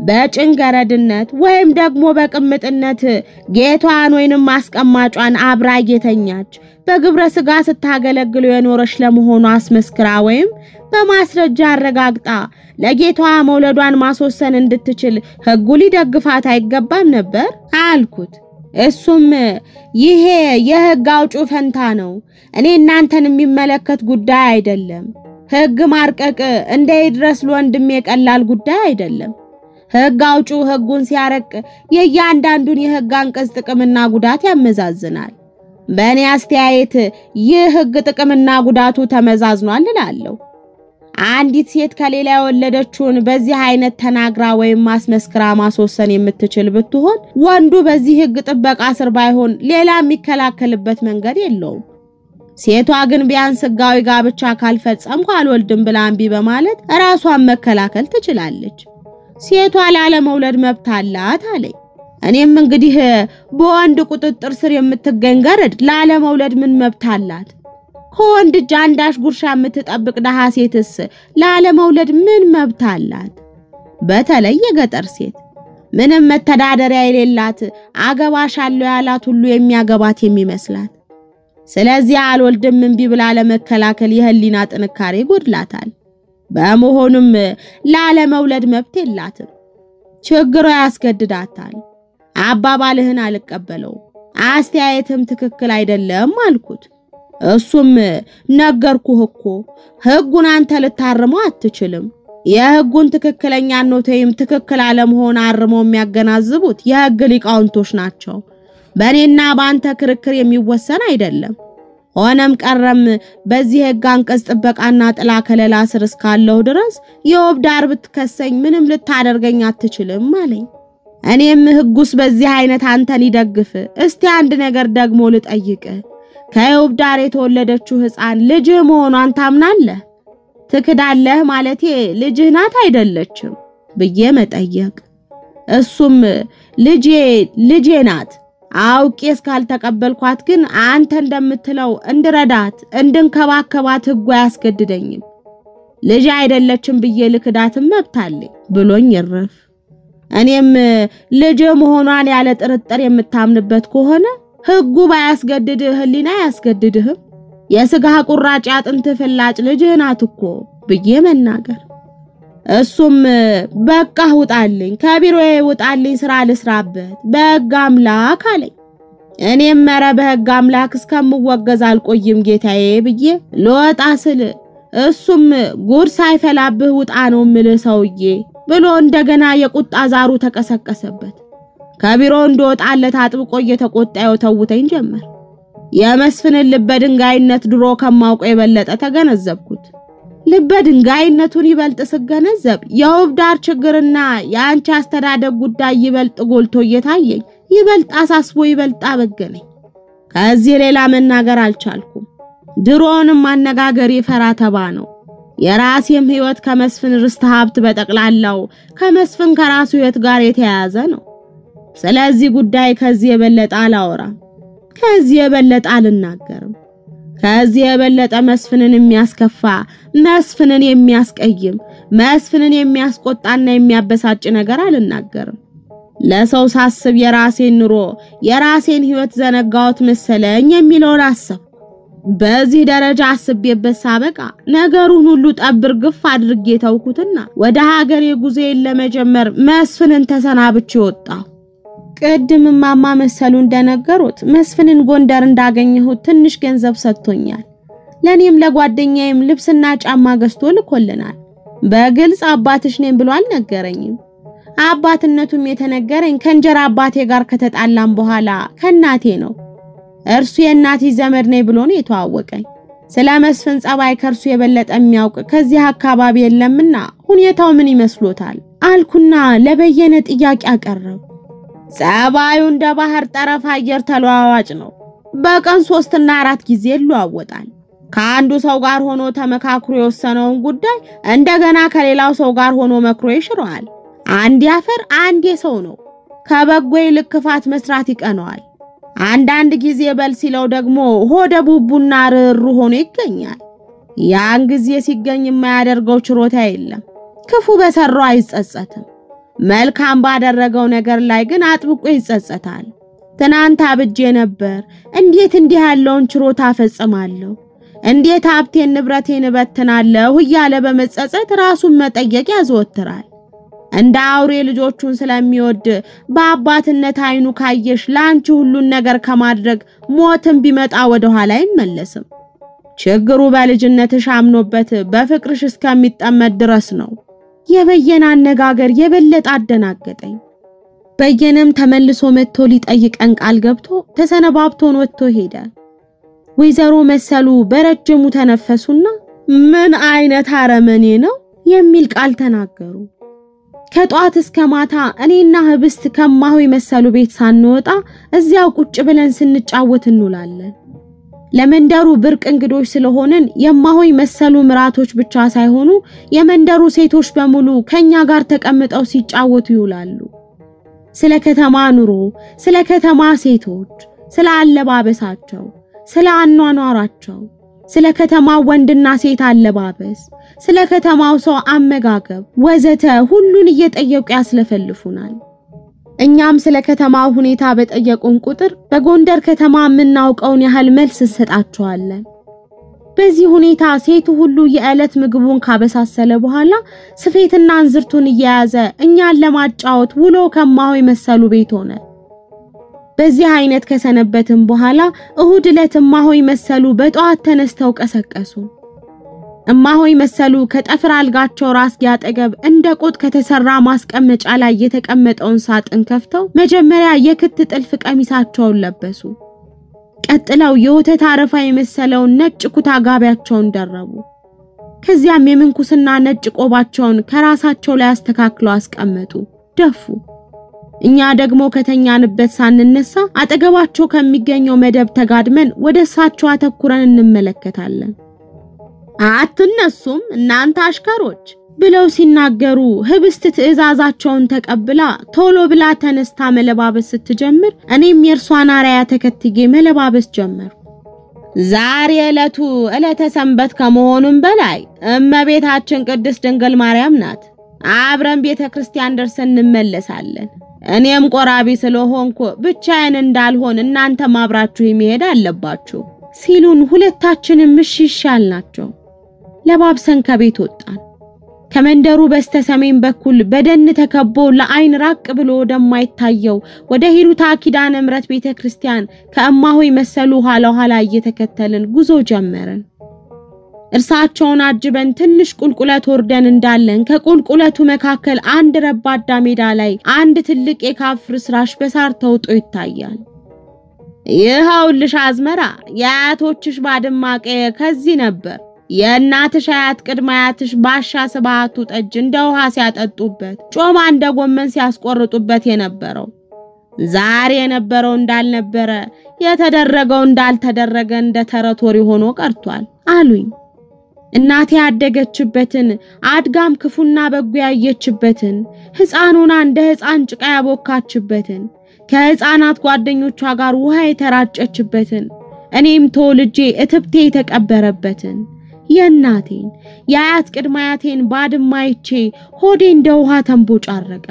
በጭንገረድነት ወይም ደግሞ በቅምጥነት ጌቷን ወይንም ማስቀማጯን አብራ እየተኛች በግብረ ስጋ ስታገለግሉ የኖረች ለመሆኑ አስመስክራ ወይም በማስረጃ አረጋግጣ ለጌቷ መውለዷን ማስወሰን እንድትችል ሕጉ ሊደግፋት አይገባም ነበር አልኩት። እሱም ይሄ የሕግ አውጩ ፈንታ ነው፣ እኔ እናንተን የሚመለከት ጉዳይ አይደለም። ሕግ ማርቀቅ እንደ ይድረስ ለወንድሜ ቀላል ጉዳይ አይደለም። ሕግ አውጪው ሕጉን ሲያረቅ የእያንዳንዱን የሕግ አንቀጽ ጥቅምና ጉዳት ያመዛዝናል። በእኔ አስተያየት ይህ ሕግ ጥቅምና ጉዳቱ ተመዛዝኗል እላለሁ። አንዲት ሴት ከሌላ የወለደችውን በዚህ አይነት ተናግራ ወይም ማስመስክራ ማስወሰን የምትችል ብትሆን ወንዱ በዚህ ሕግ ጥበቃ ስር ባይሆን ሌላ የሚከላከልበት መንገድ የለውም። ሴቷ ግን ቢያንስ ሕጋዊ ጋብቻ ካልፈጸምኩ አልወልድም ብላ እምቢ በማለት ራሷን መከላከል ትችላለች። ሴቷ ላለመውለድ መብት አላት አለኝ። እኔም እንግዲህ በወንድ ቁጥጥር ስር የምትገኝ ገረድ ላለመውለድ ምን መብት አላት? ከወንድ እጅ አንዳች ጉርሻ የምትጠብቅ ደሃ ሴትስ ላለመውለድ ምን መብት አላት? በተለይ የገጠር ሴት ምንም መተዳደሪያ የሌላት አገባሻለሁ ያላት ሁሉ የሚያገባት የሚመስላት ስለዚህ አልወልድም እምቢ ብላ ለመከላከል የህሊና ጥንካሬ ጎድላታል። በመሆኑም ላለመውለድ መብት የላትም። ችግሯ ያስገድዳታል። አባባልህን አልቀበለውም፣ አስተያየትም ትክክል አይደለም አልኩት። እሱም ነገርኩህ እኮ ሕጉን አንተ ልታርመው አትችልም። የሕጉን ትክክለኛነት ወይም ትክክል አለመሆን አርመው የሚያገናዝቡት የሕግ ሊቃውንቶች ናቸው። በእኔና በአንተ ክርክር የሚወሰን አይደለም። ሆነም ቀረም በዚህ ሕግ አንቀጽ ጥበቃና ጥላ ከለላ ስር እስካለሁ ድረስ የውብ ዳር ብትከሰኝ ምንም ልታደርገኝ አትችልም አለኝ። እኔም ሕጉስ በዚህ አይነት አንተን ይደግፍ። እስቲ አንድ ነገር ደግሞ ልጠይቅ። ከውብ ዳር የተወለደችው ሕፃን ልጅህ መሆኗን ታምናለህ? ትክዳለህ ማለቴ ልጅህ ናት አይደለችም ብዬ መጠየቅ። እሱም ልጄ ልጄ ናት አውቄ እስካልተቀበልኳት ግን አንተ እንደምትለው እንድረዳት እንድንከባከባት ሕጉ አያስገድደኝም። ልጅ አይደለችም ብዬ ልክዳትም መብት አለኝ ብሎኝ ይረፍ። እኔም ልጅ መሆኗን ያለ ጥርጥር የምታምንበት ከሆነ ሕጉ ባያስገድድህ ሕሊና አያስገድድህም። የስጋ ቁራጭ አጥንት ፍላጭ ልጅህ ናት እኮ ብዬ መናገር እሱም በቃ ውጣልኝ፣ ከቢሮዬ ውጣልኝ፣ ስራ ልስራበት በሕግ አምላክ አለኝ። እኔም ኧረ በሕግ አምላክ እስከምወገዝ አልቆይም ጌታዬ ብዬ ልወጣ ስል እሱም ጉድ ሳይፈላብህ ውጣ ነው ምልህ ሰውዬ ብሎ እንደገና የቁጣ ዛሩ ተቀሰቀሰበት። ከቢሮ እንደወጣለት አጥብቆ እየተቆጣ የተውተኝ ጀመር። የመስፍንን ልበ ድንጋይነት ድሮ ከማውቀው የበለጠ ተገነዘብኩት። ልበ ድንጋይነቱን ይበልጥ ስገነዘብ የውብ ዳር ችግርና የአንቺ አስተዳደግ ጉዳይ ይበልጥ ጎልቶ እየታየኝ ይበልጥ አሳስቦ ይበልጥ አበገነኝ። ከዚህ ሌላ መናገር አልቻልኩም። ድሮውንም አነጋገር የፈራ ተባ ነው። የራሴም ሕይወት ከመስፍን ርስት ሀብት በጠቅላላው ከመስፍን ከራሱ ሕይወት ጋር የተያያዘ ነው። ስለዚህ ጉዳይ ከዚህ የበለጠ አላወራም። ከዚህ የበለጠ አልናገርም። ከዚህ የበለጠ መስፍንን የሚያስከፋ መስፍንን የሚያስቀይም መስፍንን የሚያስቆጣና የሚያበሳጭ ነገር አልናገርም። ለሰው ሳስብ የራሴን ኑሮ የራሴን ሕይወት ዘነጋሁት መሰለኝ የሚለውን አሰብ በዚህ ደረጃ አስቤበት ሳበቃ ነገሩን ሁሉ ጠብር ግፍ አድርጌ ተውኩትና ወደ ሀገሬ ጉዞዬን ለመጀመር መስፍንን ተሰናብቼ ወጣሁ። ቅድም እማማ መሰሉ እንደነገሩት መስፍንን ጎንደር እንዳገኘሁት ትንሽ ገንዘብ ሰጥቶኛል። ለኔም ለጓደኛዬም ልብስና ጫማ ገዝቶ ልኮልናል። በግልጽ አባትሽ ነኝ ብሎ አልነገረኝም። አባትነቱም የተነገረኝ ከእንጀራ አባቴ ጋር ከተጣላም በኋላ ከእናቴ ነው። እርሱ የእናቴ ዘመድ ነኝ ብሎ ነው የተዋወቀኝ። ስለ መስፍን ጸባይ ከእርሱ የበለጠ የሚያውቅ ከዚህ አካባቢ የለምና ሁኔታው ምን ይመስሎታል አልኩና ለበየነ ጥያቄ አቀረቡ። ጸባዩ እንደ ባህር ጠረፍ አየር ተለዋዋጭ ነው። በቀን ሶስትና አራት ጊዜ ይለዋወጣል። ከአንዱ ሰው ጋር ሆኖ ተመካክሮ የወሰነውን ጉዳይ እንደገና ከሌላው ሰው ጋር ሆኖ መክሮ ይሽረዋል። አንድ ያፈር አንድ የሰው ነው። ከበጎ ይልቅ ክፋት መስራት ይቀነዋል። አንዳንድ ጊዜ በል ሲለው ደግሞ ሆደ ቡቡና ርሩ ሆኖ ይገኛል። ያን ጊዜ ሲገኝ የማያደርገው ችሮታ የለም። ክፉ በሰራው አይጸጸትም። መልካም ባደረገው ነገር ላይ ግን አጥብቆ ይጸጸታል። ትናንት አብጄ ነበር፣ እንዴት እንዲህ ያለውን ችሮታ ፈጽማለሁ? እንዴት ሀብቴን ንብረቴን እበትናለሁ? እያለ በመጸጸት ራሱን መጠየቅ ያዘወትራል። እንደ አውሬ ልጆቹን ስለሚወድ በአባትነት አይኑ ካየሽ ለአንቺ ሁሉን ነገር ከማድረግ ሞትን ቢመጣ ወደ ኋላ አይመለስም። ችግሩ በልጅነትሽ አምኖበት በፍቅርሽ እስከሚጠመድ ድረስ ነው። የበየነ አነጋገር የበለጠ አደናገጠኝ። በየነም ተመልሶ መጥቶ ሊጠይቀን ቃል ገብቶ ተሰነባብቶን ወጥቶ ሄደ። ወይዘሮ መሰሉ በረጅሙ ተነፈሱና ምን አይነት አረመኔ ነው የሚል ቃል ተናገሩ። ከጧት እስከ ማታ እኔና ህብስት ከማሆይ መሰሉ ቤት ሳንወጣ እዚያው ቁጭ ብለን ስንጫወት እንውላለን። ለመንደሩ ብርቅ እንግዶች ስለሆንን የማሆይ መሰሉ ምራቶች ብቻ ሳይሆኑ የመንደሩ ሴቶች በሙሉ ከኛ ጋር ተቀምጠው ሲጫወቱ ይውላሉ። ስለ ከተማ ኑሮ፣ ስለ ከተማ ሴቶች፣ ስለ አለባበሳቸው፣ ስለ አኗኗራቸው፣ ስለ ከተማው ወንድና ሴት አለባበስ፣ ስለ ከተማው ሰው አመጋገብ ወዘተ ሁሉን እየጠየቁ ያስለፈልፉናል። እኛም ስለ ከተማው ሁኔታ በጠየቁን ቁጥር በጎንደር ከተማ የምናውቀውን ያህል መልስ እንሰጣቸዋለን። በዚህ ሁኔታ ሴቱ ሁሉ የዕለት ምግቡን ካበሳሰለ በኋላ ስፌትና እንዝርቱን እየያዘ እኛን ለማጫወት ውሎ ከማሆይ መሰሉ ቤት ሆነ። በዚህ አይነት ከሰነበትም በኋላ እሁድ ዕለት እማሆይ መሰሉ በጠዋት ተነስተው ቀሰቀሱ። እማሆይ መሰሉ ከጠፍር አልጋቸው ራስጌ አጠገብ እንደ ቆጥ ከተሰራ ማስቀመጫ ላይ የተቀመጠውን ሳጥን ከፍተው መጀመሪያ የክት ጥልፍ ቀሚሳቸውን ለበሱ። ቀጥለው የወተት አረፋ የመሰለውን ነጭ ኩታ ጋቢያቸውን ደረቡ። ከዚያም የምንኩስና ነጭ ቆባቸውን ከራሳቸው ላይ አስተካክለው አስቀመጡ፣ ደፉ። እኛ ደግሞ ከተኛንበት ሳንነሳ አጠገባቸው ከሚገኘው መደብ ተጋድመን ወደ እሳቸው አተኩረን እንመለከታለን። አትነሱም እናንተ አሽከሮች ብለው ሲናገሩ ህብስት ትዕዛዛቸውን ተቀብላ ቶሎ ብላ ተነስታ መለባበስ ስትጀምር እኔም የእርሷን አርአያ ተከትዬ መለባበስ ጀመሩ። ዛሬ ዕለቱ ዕለተ ሰንበት ከመሆኑም በላይ እመቤታችን ቅድስት ድንግል ማርያም ናት። አብረን ቤተ ክርስቲያን ደርሰን እንመለሳለን። እኔም ቆራቢ ስለሆንኩ ብቻዬን እንዳልሆን እናንተም አብራችሁ መሄድ አለባችሁ ሲሉን ሁለታችንም እሺ ይሻል ናቸው። ለባብሰን ከቤት ወጣን። ከመንደሩ በስተ ሰሜን በኩል በደን ተከቦ ለአይን ራቅ ብሎ ወደማይታየው ወደ ሂሩታ ኪዳነ ምሕረት ቤተ ክርስቲያን ከእማሆይ መሰሉ ኋላ ኋላ እየተከተልን ጉዞ ጀመርን። እርሳቸውን አጅበን ትንሽ ቁልቁለት ወርደን እንዳለን ከቁልቁለቱ መካከል አንድ ረባዳ ሜዳ ላይ አንድ ትልቅ የካፍ ፍርስራሽ በሳር ተውጦ ይታያል። ይኸውልሽ አዝመራ፣ የአያቶችሽ ባድማ ቀየ ከዚህ ነበር። የእናትሽ አያት ቅድመ አያትሽ ባሻ ስብሃቱ ጠጅ እንደ ውሃ ሲያጠጡበት፣ ጮማ እንደ ጎመን ሲያስቆርጡበት የነበረው ዛሬ የነበረው እንዳልነበረ የተደረገው እንዳልተደረገ እንደ ተረት ወሬ ሆኖ ቀርቷል አሉኝ። እናቴ ያደገችበትን አድጋም ክፉና በጎ ያየችበትን ሕፃኑና እንደ ሕፃን ጭቃ ያቦካችበትን ከሕፃናት ጓደኞቿ ጋር ውሃ የተራጨችበትን እኔም ተወልጄ እትብቴ የተቀበረበትን የእናቴን የአያት ቅድመ አያቴን ባድማ አይቼ ሆዴ እንደ ውሃ ተንቦጫረቀ።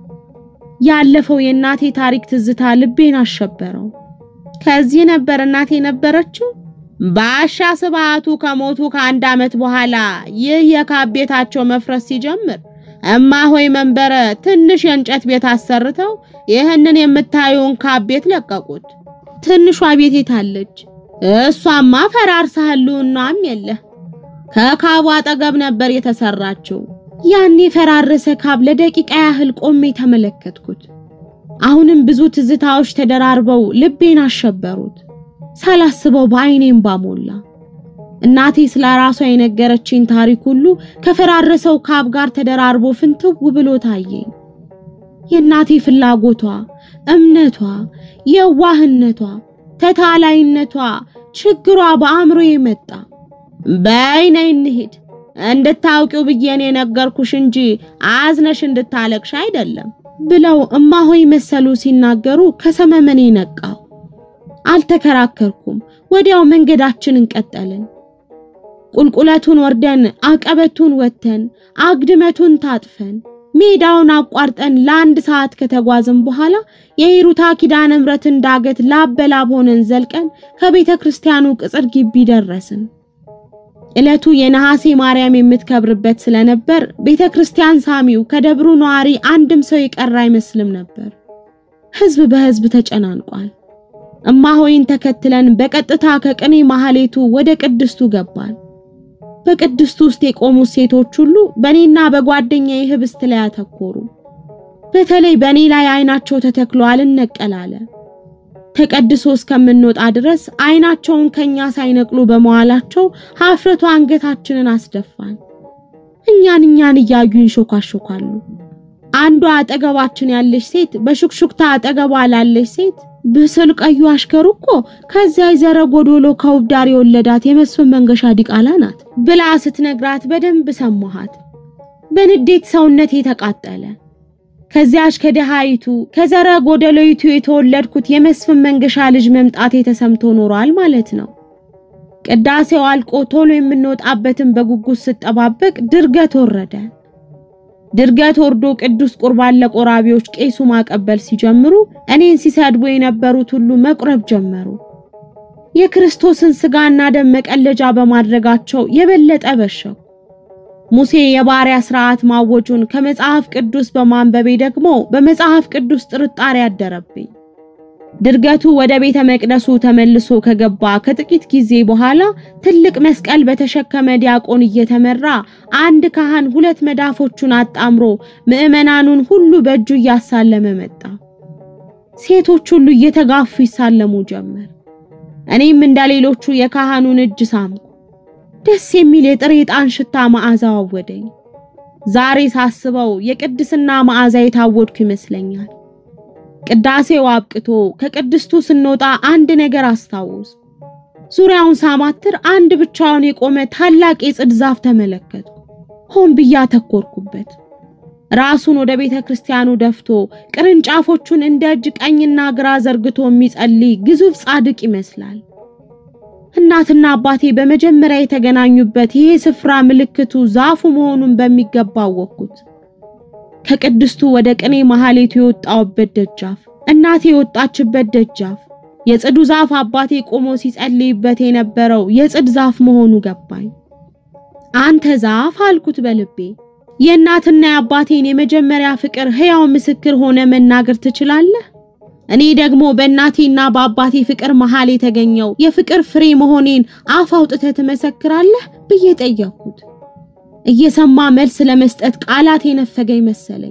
ያለፈው የእናቴ ታሪክ ትዝታ ልቤን አሸበረው። ከዚህ ነበር እናቴ ነበረችው። ባሻ ስብሃቱ ከሞቱ ከአንድ ዓመት በኋላ ይህ የካብ ቤታቸው መፍረስ ሲጀምር እማሆይ መንበረ ትንሽ የእንጨት ቤት አሰርተው ይህንን የምታየውን ካብ ቤት ለቀቁት። ትንሿ ቤት የታለች? እሷማ ፈራርሳ ህልውናም የለ ከካቡ አጠገብ ነበር የተሰራችው። ያን የፈራረሰ ካብ ለደቂቃ ያህል ቆሜ ተመለከትኩት። አሁንም ብዙ ትዝታዎች ተደራርበው ልቤን አሸበሩት። ሳላስበው በአይኔም ባሞላ እናቴ ስለ ራሷ የነገረችኝ ታሪክ ሁሉ ከፈራረሰው ካብ ጋር ተደራርቦ ፍንትው ብሎ ታየኝ። የእናቴ ፍላጎቷ፣ እምነቷ፣ የዋህነቷ፣ ተታላይነቷ፣ ችግሯ በአእምሮዬ መጣ። በይ ነይ እንሂድ እንድታውቂው ብዬ እኔ ነገርኩሽ እንጂ አዝነሽ እንድታለቅሽ አይደለም ብለው እማሆይ መሰሉ ሲናገሩ ከሰመመኔ ነቃው። አልተከራከርኩም። ወዲያው መንገዳችንን ቀጠልን። ቁልቁለቱን ወርደን አቀበቱን ወጥተን አግድመቱን ታጥፈን ሜዳውን አቋርጠን ለአንድ ሰዓት ከተጓዝን በኋላ የሂሩታ ኪዳነ ምሕረትን ዳገት ላብ በላብ ሆነን ዘልቀን ከቤተ ክርስቲያኑ ቅጽር ግቢ ደረስን። ዕለቱ የነሐሴ ማርያም የምትከብርበት ስለነበር ቤተ ክርስቲያን ሳሚው ከደብሩ ነዋሪ አንድም ሰው የቀረ አይመስልም ነበር። ሕዝብ በሕዝብ ተጨናንቋል። እማሆይን ተከትለን በቀጥታ ከቅኔ ማህሌቱ ወደ ቅድስቱ ገባን። በቅድስቱ ውስጥ የቆሙት ሴቶች ሁሉ በእኔና በጓደኛዬ ህብስት ላይ አተኮሩ። በተለይ በእኔ ላይ አይናቸው ተተክሎ አልነቀላለ። ተቀድሶ እስከምንወጣ ድረስ አይናቸውን ከኛ ሳይነቅሉ በመዋላቸው ሀፍረቱ አንገታችንን አስደፋን። እኛን እኛን እያዩ ይንሾካሾካሉ። አንዷ አጠገባችን ያለች ሴት በሹክሹክታ አጠገቧ ላለች ሴት ብስል ቀዩ አሽከሩ እኮ ከዚያ ዘረ ጎዶሎ ከውብ ዳር የወለዳት የመስፍን መንገሻ ዲቃላ ናት ብላ ስትነግራት በደንብ ሰማሃት። በንዴት ሰውነቴ ተቃጠለ። ከዚያች ከደሃይቱ ከዘረ ጎደሎይቱ የተወለድኩት የመስፍን መንገሻ ልጅ መምጣቴ ተሰምቶ ኖሯል ማለት ነው። ቅዳሴው አልቆ ቶሎ የምንወጣበትን በጉጉት ስጠባበቅ ድርገት ወረደ። ድርገት ወርዶ ቅዱስ ቁርባን ለቆራቢዎች ቄሱ ማቀበል ሲጀምሩ እኔን ሲሰድቡ የነበሩት ሁሉ መቁረብ ጀመሩ። የክርስቶስን ስጋና ደም መቀለጃ በማድረጋቸው የበለጠ በሸው። ሙሴ የባሪያ ስርዓት ማወጁን ከመጽሐፍ ቅዱስ በማንበቤ ደግሞ በመጽሐፍ ቅዱስ ጥርጣሬ አደረብኝ። ድርገቱ ወደ ቤተ መቅደሱ ተመልሶ ከገባ ከጥቂት ጊዜ በኋላ ትልቅ መስቀል በተሸከመ ዲያቆን እየተመራ አንድ ካህን ሁለት መዳፎቹን አጣምሮ ምዕመናኑን ሁሉ በእጁ እያሳለመ መጣ። ሴቶች ሁሉ እየተጋፉ ይሳለሙ ጀመር። እኔም እንደሌሎቹ የካህኑን እጅ ሳምኩ። ደስ የሚል የጥሬ ዕጣን ሽታ መዓዛ አወደኝ። ዛሬ ሳስበው የቅድስና መዓዛ የታወድኩ ይመስለኛል። ቅዳሴው አብቅቶ ከቅድስቱ ስንወጣ አንድ ነገር አስታወስ። ዙሪያውን ሳማትር አንድ ብቻውን የቆመ ታላቅ የጽድ ዛፍ ተመለከትኩ። ሆን ብዬ አተኮርኩበት። ራሱን ወደ ቤተ ክርስቲያኑ ደፍቶ ቅርንጫፎቹን እንደ እጅ ቀኝና ግራ ዘርግቶ የሚጸልይ ግዙፍ ጻድቅ ይመስላል። እናትና አባቴ በመጀመሪያ የተገናኙበት ይሄ ስፍራ ምልክቱ ዛፉ መሆኑን በሚገባ አወቅኩት። ከቅድስቱ ወደ ቅኔ ማህሌቱ የወጣውበት ደጃፍ፣ እናቴ የወጣችበት ደጃፍ፣ የጽዱ ዛፍ አባቴ ቆሞ ሲጸልይበት የነበረው የጽድ ዛፍ መሆኑ ገባኝ። አንተ ዛፍ አልኩት በልቤ። የእናትና የአባቴን የመጀመሪያ ፍቅር ሕያው ምስክር ሆነ መናገር ትችላለህ? እኔ ደግሞ በእናቴና በአባቴ ፍቅር መሃል የተገኘው የፍቅር ፍሬ መሆኔን አፍ አውጥተህ ትመሰክራለህ ብዬ ጠየቅኩት። እየሰማ መልስ ለመስጠት ቃላት የነፈገኝ መሰለኝ።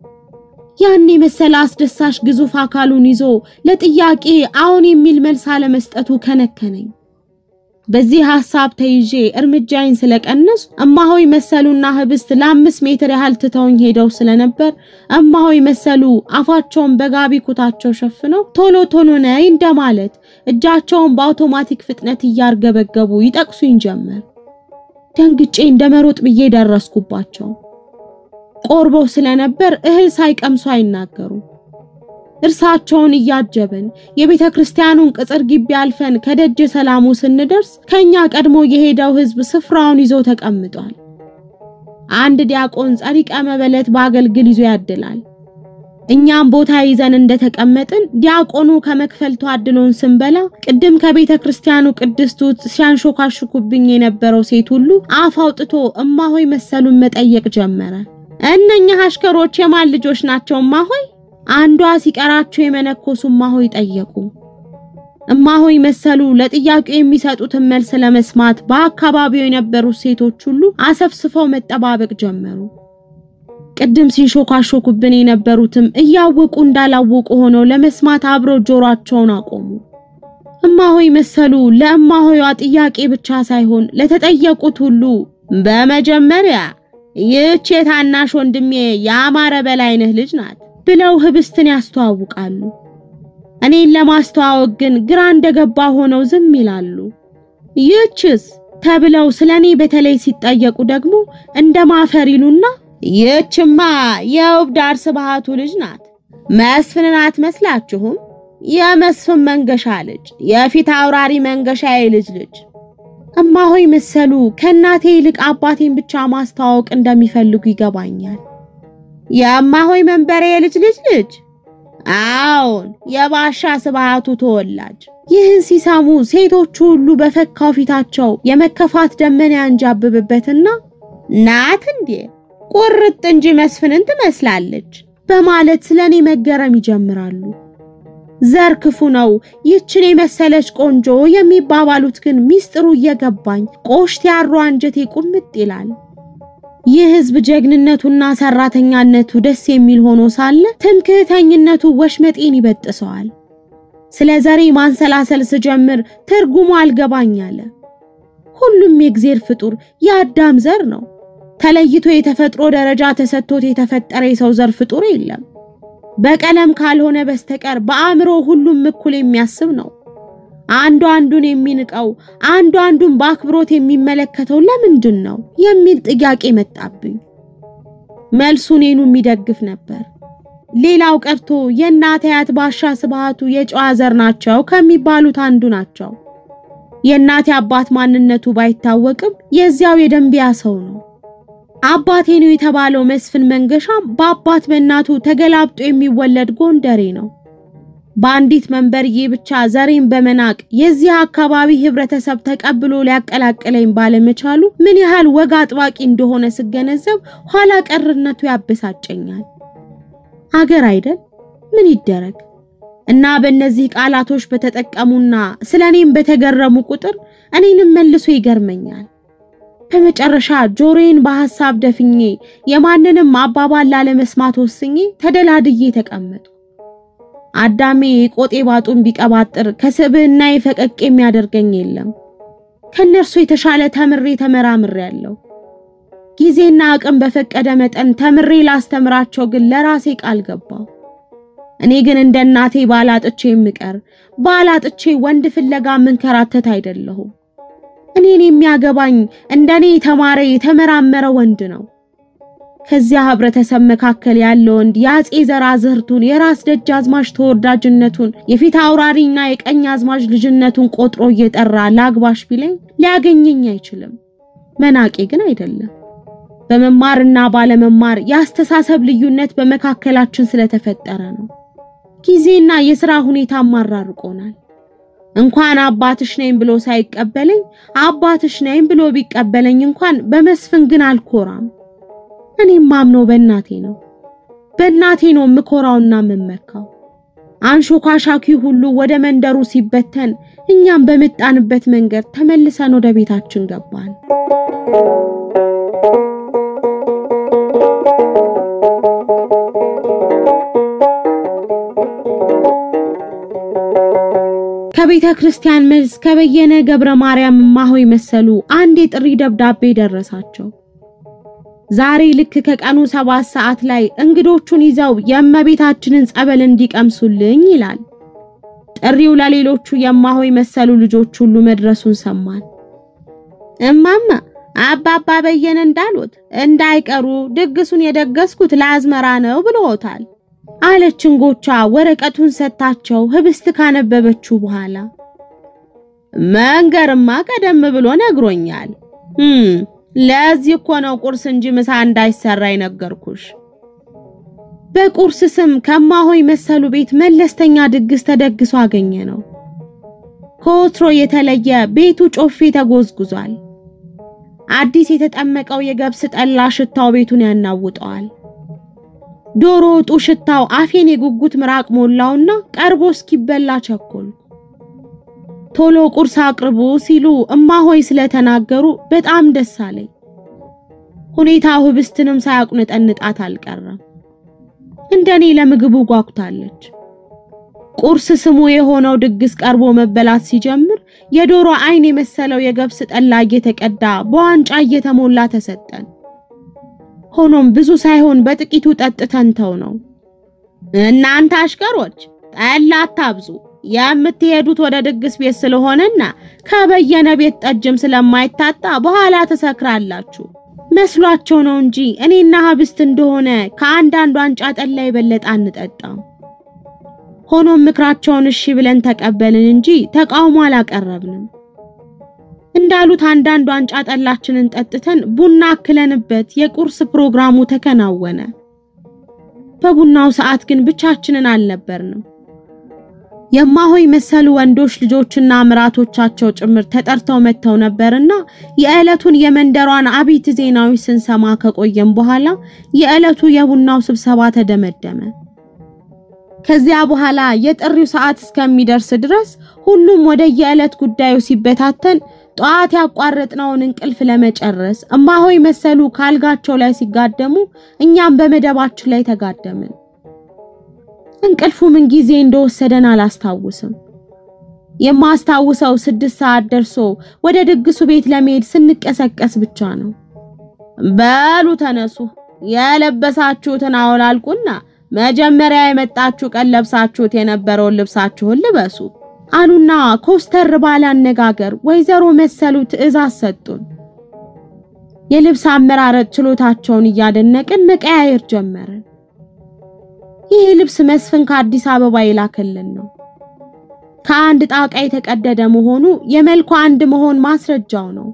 ያን የመሰለ አስደሳች ግዙፍ አካሉን ይዞ ለጥያቄ አዎን የሚል መልስ አለመስጠቱ ከነከነኝ። በዚህ ሐሳብ ተይዤ እርምጃዬን ስለቀነሱ እማሆይ መሰሉና ህብስት ለአምስት ሜትር ያህል ትተውኝ ሄደው ስለነበር እማሆይ መሰሉ አፋቸውን በጋቢ ኩታቸው ሸፍነው ቶሎ ቶሎ ነይ እንደማለት እጃቸውን በአውቶማቲክ ፍጥነት እያርገበገቡ ይጠቅሱኝ ጀመር። ደንግጬ እንደ መሮጥ ብዬ ደረስኩባቸው። ቆርበው ስለነበር እህል ሳይቀምሱ አይናገሩም። እርሳቸውን እያጀብን የቤተ ክርስቲያኑን ቅጽር ግቢ አልፈን ከደጀ ሰላሙ ስንደርስ ከኛ ቀድሞ የሄደው ህዝብ ስፍራውን ይዞ ተቀምጧል። አንድ ዲያቆን ጸሪቀ መበለት በአገልግል ይዞ ያድላል። እኛም ቦታ ይዘን እንደተቀመጥን ዲያቆኑ ከመክፈልቱ አድሎን ስንበላ ቅድም ከቤተ ክርስቲያኑ ቅድስት ውስጥ ሲያንሾካሹኩብኝ የነበረው ሴት ሁሉ አፍ አውጥቶ እማሆይ መሰሉን መጠየቅ ጀመረ። እነኛ አሽከሮች የማን ልጆች ናቸው እማሆይ? አንዷ ሲቀራቸው የመነኮሱ እማሆይ ጠየቁ። እማሆይ መሰሉ ለጥያቄው የሚሰጡትን መልስ ለመስማት በአካባቢው የነበሩት ሴቶች ሁሉ አሰፍስፈው መጠባበቅ ጀመሩ። ቅድም ሲንሾካሾኩብን የነበሩትም እያወቁ እንዳላወቁ ሆነው ለመስማት አብረው ጆሮአቸውን አቆሙ። እማሆይ መሰሉ ለእማሆይዋ ጥያቄ ብቻ ሳይሆን ለተጠየቁት ሁሉ በመጀመሪያ ይህች የታናሽ ወንድሜ የአማረ በላይነህ ልጅ ናት ብለው ህብስትን ያስተዋውቃሉ። እኔን ለማስተዋወቅ ግን ግራ እንደገባ ሆነው ዝም ይላሉ። ይህችስ ተብለው ስለ እኔ በተለይ ሲጠየቁ ደግሞ እንደ ማፈር ይሉና ይህችማ የውብ ዳር ስብሃቱ ልጅ ናት። መስፍንን አትመስላችሁም? የመስፍን መንገሻ ልጅ፣ የፊት አውራሪ መንገሻ የልጅ ልጅ። እማሆይ መሰሉ ከእናቴ ይልቅ አባቴን ብቻ ማስተዋወቅ እንደሚፈልጉ ይገባኛል። የእማሆይ መንበሬ የልጅ ልጅ ልጅ? አዎን፣ የባሻ ስብሃቱ ተወላጅ። ይህን ሲሰሙ ሴቶቹ ሁሉ በፈካው ፊታቸው የመከፋት ደመና ያንጃብብበትና ናት እንዴ ቁርጥ እንጂ መስፍንን ትመስላለች በማለት ስለ እኔ መገረም ይጀምራሉ። ዘር ክፉ ነው፣ ይችን የመሰለች ቆንጆ የሚባባሉት ግን ሚስጥሩ እየገባኝ ቆሽት ያሩ አንጀቴ ቁምጥ ይላል። ይህ ህዝብ ጀግንነቱና ሰራተኛነቱ ደስ የሚል ሆኖ ሳለ ትምክህተኝነቱ ወሽመጤን ይበጥሰዋል። ስለ ዘሬ ማንሰላሰል ስጀምር ትርጉሙ አልገባኝ አለ። ሁሉም የእግዜር ፍጡር የአዳም ዘር ነው። ተለይቶ የተፈጥሮ ደረጃ ተሰጥቶት የተፈጠረ የሰው ዘር ፍጡር የለም። በቀለም ካልሆነ በስተቀር በአእምሮ ሁሉም እኩል የሚያስብ ነው። አንዱ አንዱን የሚንቀው፣ አንዱ አንዱን በአክብሮት የሚመለከተው ለምንድን ነው የሚል ጥያቄ መጣብኝ። መልሱ እኔኑ የሚደግፍ ነበር። ሌላው ቀርቶ የእናት አያት ባሻ ስብሃቱ የጨዋ ዘር ናቸው ከሚባሉት አንዱ ናቸው። የእናቴ አባት ማንነቱ ባይታወቅም የዚያው የደንቢያ ሰው ነው። አባቴ ነው የተባለው መስፍን መንገሻም በአባት በእናቱ ተገላብጦ የሚወለድ ጎንደሬ ነው። በአንዲት መንበርዬ ብቻ ዘሬን በመናቅ የዚህ አካባቢ ህብረተሰብ ተቀብሎ ሊያቀላቅለኝ ባለመቻሉ ምን ያህል ወግ አጥባቂ እንደሆነ ስገነዘብ ኋላ ቀርነቱ ያበሳጨኛል። አገር አይደል ምን ይደረግ እና በእነዚህ ቃላቶች በተጠቀሙና ስለ እኔም በተገረሙ ቁጥር እኔንም መልሶ ይገርመኛል። በመጨረሻ ጆሮዬን በሐሳብ ደፍኜ የማንንም አባባል ላለመስማት ወስኜ ተደላድዬ ተቀመጡ። አዳሜ የቆጤ ባጡን ቢቀባጥር ከስብዕና ፈቀቅ የሚያደርገኝ የለም። ከነርሱ የተሻለ ተምሬ ተመራምሬ ያለው ጊዜና አቅም በፈቀደ መጠን ተምሬ ላስተምራቸው ግን ለራሴ ቃል ገባው። እኔ ግን እንደ እናቴ ባላጥቼ የምቀር ባላጥቼ ወንድ ፍለጋ ምንከራተት አይደለሁም። እኔን የሚያገባኝ እንደኔ የተማረ የተመራመረ ወንድ ነው። ከዚያ ህብረተሰብ መካከል ያለ ወንድ የአጼ ዘራዝርቱን የራስ ደጃዝማች ተወዳጅነቱን የፊት አውራሪና የቀኝ አዝማች ልጅነቱን ቆጥሮ እየጠራ ላግባሽ ቢለኝ ሊያገኘኝ አይችልም። መናቄ ግን አይደለም። በመማርና ባለመማር የአስተሳሰብ ልዩነት በመካከላችን ስለተፈጠረ ነው። ጊዜና የሥራ ሁኔታ ማራርቆናል። እንኳን አባትሽ ነኝ ብሎ ሳይቀበለኝ አባትሽ ነኝ ብሎ ቢቀበለኝ እንኳን በመስፍን ግን አልኮራም። እኔም ማምነው በእናቴ ነው። በእናቴ ነው የምኮራውና የምመካው። አንሾካሻኪ ሁሉ ወደ መንደሩ ሲበተን እኛም በመጣንበት መንገድ ተመልሰን ወደ ቤታችን ገባን። ከቤተ ክርስቲያን መልስ ከበየነ ገብረ ማርያም እማሆይ መሰሉ አንድ የጥሪ ደብዳቤ ደረሳቸው። ዛሬ ልክ ከቀኑ ሰባት ሰዓት ላይ እንግዶቹን ይዘው የእመቤታችንን ጸበል እንዲቀምሱልኝ ይላል። ጥሪው ለሌሎቹ የማሆይ መሰሉ ልጆች ሁሉ መድረሱን ሰማን። እማማ አባባ በየነ እንዳሉት እንዳይቀሩ ድግሱን የደገስኩት ለአዝመራ ነው ብለውታል አለች እንጎቻ ወረቀቱን ሰጥታቸው ህብስት ካነበበችው በኋላ። መንገርማ ቀደም ብሎ ነግሮኛል። ለዚህ እኮ ነው ቁርስ እንጂ ምሳ እንዳይሰራ የነገርኩሽ። በቁርስ ስም ከማሆይ መሰሉ ቤት መለስተኛ ድግስ ተደግሶ አገኘ ነው። ከወትሮ የተለየ ቤቱ ጮፌ ተጎዝጉዟል። አዲስ የተጠመቀው የገብስ ጠላ ሽታው ቤቱን ያናውጠዋል። ዶሮ ወጡ ሽታው አፌን የጉጉት ምራቅ ሞላውና ቀርቦ እስኪበላ ቸኮል። ቶሎ ቁርስ አቅርቡ ሲሉ እማሆይ ስለተናገሩ በጣም ደስ አለኝ። ሁኔታው ህብስትንም ሳያቁነጠንጣት አልቀረም። እንደኔ ለምግቡ ጓጉታለች። ቁርስ ስሙ የሆነው ድግስ ቀርቦ መበላት ሲጀምር የዶሮ አይን የመሰለው የገብስ ጠላ እየተቀዳ በዋንጫ እየተሞላ ተሰጠን። ሆኖም ብዙ ሳይሆን በጥቂቱ ጠጥተን ተው ነው። እናንተ አሽከሮች ጠላ አታብዙ፣ የምትሄዱት ወደ ድግስ ቤት ስለሆነና ከበየነ ቤት ጠጅም ስለማይታጣ በኋላ ትሰክራላችሁ መስሏቸው ነው እንጂ እኔና ህብስት እንደሆነ ከአንዳንድ ዋንጫ ጠላ የበለጠ አንጠጣም። ሆኖም ምክራቸውን እሺ ብለን ተቀበልን እንጂ ተቃውሞ አላቀረብንም። እንዳሉት አንዳንድ ዋንጫ ጠላችንን ጠጥተን ቡና አክለንበት የቁርስ ፕሮግራሙ ተከናወነ። በቡናው ሰዓት ግን ብቻችንን አልነበርንም። የማሆይ መሰሉ ወንዶች ልጆችና ምራቶቻቸው ጭምር ተጠርተው መጥተው ነበርና የዕለቱን የመንደሯን አቤት ዜናዊ ስንሰማ ከቆየም በኋላ የዕለቱ የቡናው ስብሰባ ተደመደመ። ከዚያ በኋላ የጥሪው ሰዓት እስከሚደርስ ድረስ ሁሉም ወደ የዕለት ጉዳዩ ሲበታተን ጠዋት ያቋረጥነውን እንቅልፍ ለመጨረስ እማሆይ መሰሉ ካልጋቸው ላይ ሲጋደሙ እኛም በመደባችን ላይ ተጋደምን። እንቅልፉ ምን ጊዜ እንደወሰደን አላስታውስም። የማስታውሰው ስድስት ሰዓት ደርሶ ወደ ድግሱ ቤት ለመሄድ ስንቀሰቀስ ብቻ ነው። በሉ ተነሱ፣ የለበሳችሁትን አውላልቁና መጀመሪያ የመጣችሁ ቀን ለብሳችሁት የነበረውን ልብሳችሁን ልበሱ አሉና ኮስተር ባለ አነጋገር ወይዘሮ መሰሉ ትዕዛዝ ሰጡን። የልብስ አመራረጥ ችሎታቸውን እያደነቅን መቀያየር ጀመርን። ይህ ልብስ መስፍን ከአዲስ አበባ የላከልን ነው። ከአንድ ጣቃ የተቀደደ መሆኑ የመልኩ አንድ መሆን ማስረጃው ነው።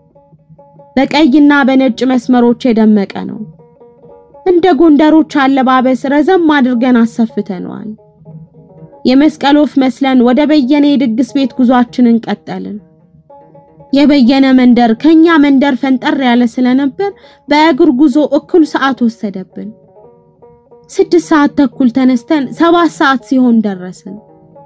በቀይና በነጭ መስመሮች የደመቀ ነው። እንደ ጎንደሮች አለባበስ ረዘም አድርገን አሰፍተነዋል። የመስቀል ወፍ መስለን ወደ በየነ የድግስ ቤት ጉዟችንን ቀጠልን። የበየነ መንደር ከኛ መንደር ፈንጠር ያለ ስለነበር በእግር ጉዞ እኩል ሰዓት ወሰደብን። ስድስት ሰዓት ተኩል ተነስተን ሰባት ሰዓት ሲሆን ደረስን።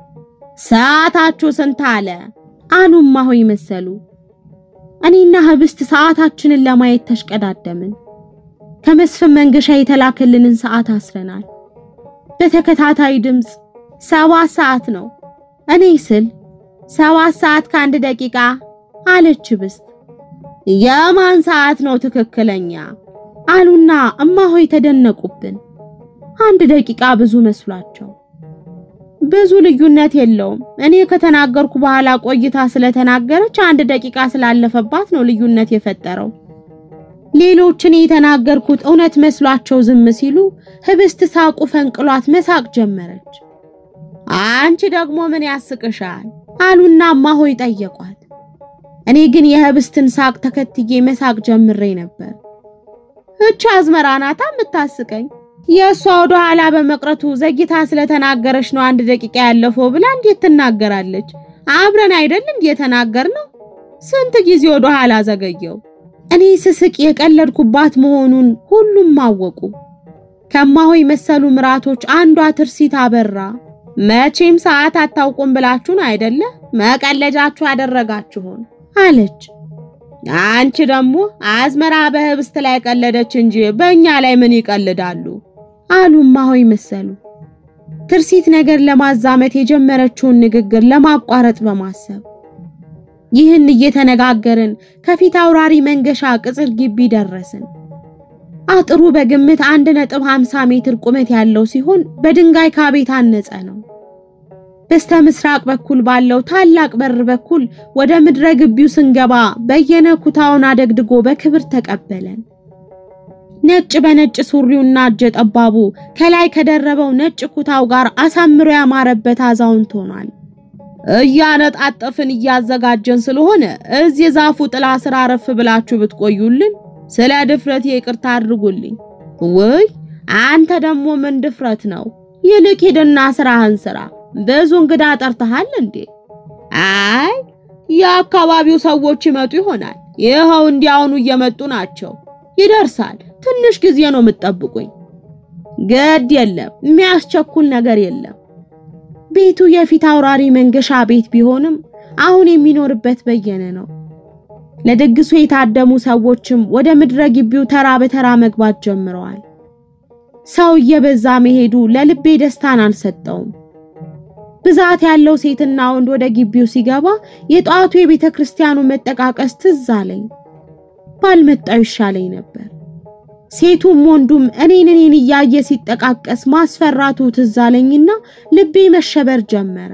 ሰዓታችሁ ስንት አለ አሉ እማሆይ መሰሉ። እኔና ህብስት ሰዓታችንን ለማየት ተሽቀዳደምን። ከመስፍን መንገሻ የተላከልንን ሰዓት አስረናል። በተከታታይ ድምፅ ሰባት ሰዓት ነው እኔ ስል ሰባት ሰዓት ከአንድ ደቂቃ አለች ህብስት። የማን ሰዓት ነው ትክክለኛ አሉና እማሆይ ተደነቁብን። አንድ ደቂቃ ብዙ መስሏቸው። ብዙ ልዩነት የለውም። እኔ ከተናገርኩ በኋላ ቆይታ ስለተናገረች አንድ ደቂቃ ስላለፈባት ነው ልዩነት የፈጠረው ሌሎች እኔ የተናገርኩት እውነት መስሏቸው ዝም ሲሉ ህብስት ሳቁ ፈንቅሏት መሳቅ ጀመረች። አንቺ ደግሞ ምን ያስቅሻል? አሉና እማሆይ ጠየቋት። እኔ ግን የህብስትን ሳቅ ተከትዬ መሳቅ ጀምሬ ነበር። እቺ አዝመራ ናታ የምታስቀኝ። የእሷ ወደ ኋላ በመቅረቱ ዘግይታ ስለተናገረች ነው አንድ ደቂቃ ያለፈው ብላ እንዴት ትናገራለች? አብረን አይደል እንዴ የተናገርነው? ስንት ጊዜ ወደ ኋላ ዘገየው። እኔ ስስቅ የቀለድኩባት መሆኑን ሁሉም አወቁ። ከማሆይ መሰሉ ምራቶች አንዷ ትርሲት አበራ መቼም ሰዓት አታውቁም ብላችሁን አይደለ መቀለጃችሁ ያደረጋችሁን አለች። አንቺ ደግሞ አዝመራ በህብስት ላይ ቀለደች እንጂ በእኛ ላይ ምን ይቀልዳሉ? አሉ እማሆይ መሰሉ። ትርሲት ነገር ለማዛመት የጀመረችውን ንግግር ለማቋረጥ በማሰብ ይህን እየተነጋገርን ከፊት አውራሪ መንገሻ ቅጽር ግቢ ደረስን። አጥሩ በግምት 1.50 ሜትር ቁመት ያለው ሲሆን በድንጋይ ካብ የታነጸ ነው። በስተ ምስራቅ በኩል ባለው ታላቅ በር በኩል ወደ ምድረ ግቢው ስንገባ በየነ ኩታውን አደግድጎ በክብር ተቀበለን። ነጭ በነጭ ሱሪውና እጀ ጠባቡ ከላይ ከደረበው ነጭ ኩታው ጋር አሳምሮ ያማረበት አዛውንት ሆኗል። እያነጣጠፍን እያዘጋጀን ስለሆነ እዚህ ዛፉ ጥላ ስር አረፍ ብላችሁ ብትቆዩልን ስለ ድፍረት ይቅርታ አድርጉልኝ። ውይ አንተ ደግሞ ምን ድፍረት ነው? ይልቅ ሂድና ስራህን ስራ። ብዙ እንግዳ ጠርተሃል እንዴ? አይ የአካባቢው ሰዎች ይመጡ ይሆናል። ይኸው እንዲያውኑ እየመጡ ናቸው። ይደርሳል። ትንሽ ጊዜ ነው የምትጠብቁኝ። ግድ የለም፣ የሚያስቸኩል ነገር የለም። ቤቱ የፊት አውራሪ መንገሻ ቤት ቢሆንም አሁን የሚኖርበት በየነ ነው። ለድግሱ የታደሙ ሰዎችም ወደ ምድረ ግቢው ተራ በተራ መግባት ጀምረዋል። ሰው እየበዛ መሄዱ ለልቤ ደስታን አልሰጠውም። ብዛት ያለው ሴትና ወንድ ወደ ግቢው ሲገባ የጠዋቱ የቤተ ክርስቲያኑ መጠቃቀስ ትዝ አለኝ። ባልመጣው ይሻለኝ ነበር። ሴቱም ወንዱም እኔን እኔን እያየ ሲጠቃቀስ ማስፈራቱ ትዝ አለኝና ልቤ መሸበር ጀመረ።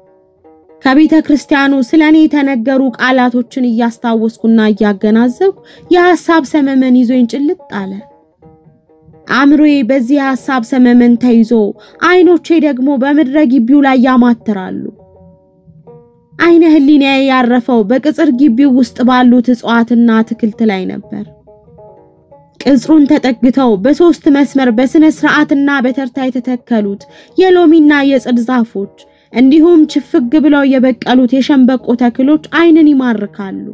ከቤተ ክርስቲያኑ ስለ እኔ የተነገሩ ቃላቶችን እያስታወስኩና እያገናዘብኩ የሐሳብ ሰመመን ይዞኝ ጭልጥ አለ። አእምሮዬ በዚህ የሐሳብ ሰመመን ተይዞ አይኖቼ ደግሞ በምድረ ግቢው ላይ ያማትራሉ። አይነ ህሊናዬ ያረፈው በቅጽር ግቢው ውስጥ ባሉት እጽዋትና አትክልት ላይ ነበር። ቅጽሩን ተጠግተው በሶስት መስመር በስነ ስርዓትና በተርታ የተተከሉት የሎሚና የጽድ ዛፎች እንዲሁም ችፍግ ብለው የበቀሉት የሸንበቆ ተክሎች አይንን ይማርካሉ።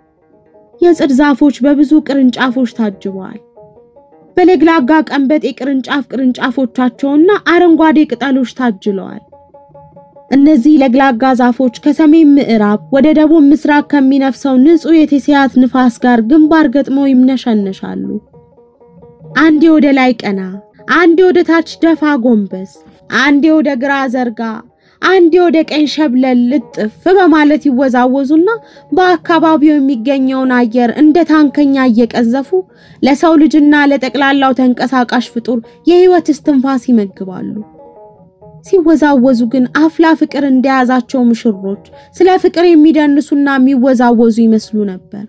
የጽድ ዛፎች በብዙ ቅርንጫፎች ታጅበዋል። በለግላጋ ቀንበጥ የቅርንጫፍ ቅርንጫፎቻቸውና አረንጓዴ ቅጠሎች ታጅለዋል። እነዚህ ለግላጋ ዛፎች ከሰሜን ምዕራብ ወደ ደቡብ ምስራቅ ከሚነፍሰው ንጹህ የቴስያት ንፋስ ጋር ግንባር ገጥመው ይምነሸነሻሉ። አንዴ ወደ ላይ ቀና፣ አንዴ ወደ ታች ደፋ ጎንበስ፣ አንዴ ወደ ግራ ዘርጋ፣ አንዴ ወደ ቀኝ ሸብለል ልጥፍ በማለት ይወዛወዙና በአካባቢው የሚገኘውን አየር እንደ ታንከኛ እየቀዘፉ ለሰው ልጅና ለጠቅላላው ተንቀሳቃሽ ፍጡር የህይወት እስትንፋስ ይመግባሉ። ሲወዛወዙ ግን አፍላ ፍቅር እንደያዛቸው ሙሽሮች ስለ ፍቅር የሚደንሱና የሚወዛወዙ ይመስሉ ነበር።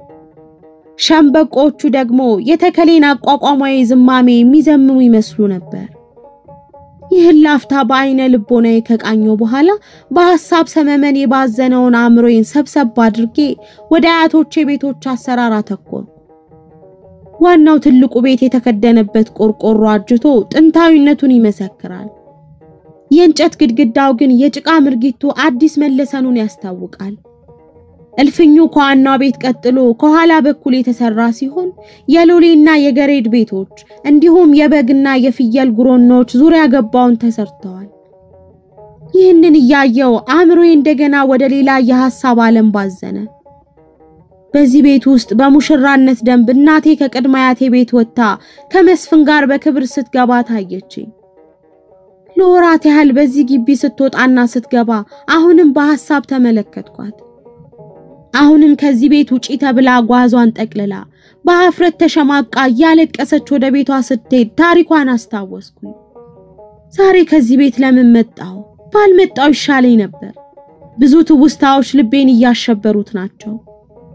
ሸምበቆቹ ደግሞ የተከሌን አቋቋማዊ ዝማሜ የሚዘምሙ ይመስሉ ነበር። ይህን ላፍታ በአይነ ልቦናዬ ከቃኘው በኋላ በሐሳብ ሰመመን የባዘነውን አእምሮዬን ሰብሰብ አድርጌ ወደ አያቶቼ ቤቶች አሰራር አተኮርኩ። ዋናው ትልቁ ቤት የተከደነበት ቆርቆሮ አጅቶ ጥንታዊነቱን ይመሰክራል። የእንጨት ግድግዳው ግን የጭቃ ምርጊቱ አዲስ መለሰኑን ያስታውቃል። እልፍኙ ከዋናው ቤት ቀጥሎ ከኋላ በኩል የተሰራ ሲሆን የሎሌና የገሬድ ቤቶች እንዲሁም የበግና የፍየል ጉሮኖች ዙሪያ ገባውን ተሰርተዋል። ይህንን እያየው አእምሮዬ እንደገና ወደ ሌላ የሐሳብ ዓለም ባዘነ። በዚህ ቤት ውስጥ በሙሽራነት ደንብ እናቴ ከቅድመ አያቴ ቤት ወጥታ ከመስፍን ጋር በክብር ስትገባ ታየችኝ። ለወራት ያህል በዚህ ግቢ ስትወጣና ስትገባ አሁንም በሐሳብ ተመለከትኳት። አሁንም ከዚህ ቤት ውጪ ተብላ ጓዟን ጠቅልላ በአፍረት ተሸማቃ እያለቀሰች ወደ ቤቷ ስትሄድ ታሪኳን አስታወስኩኝ። ዛሬ ከዚህ ቤት ለምን መጣሁ? ባልመጣው ይሻለኝ ነበር። ብዙ ትውስታዎች ልቤን እያሸበሩት ናቸው።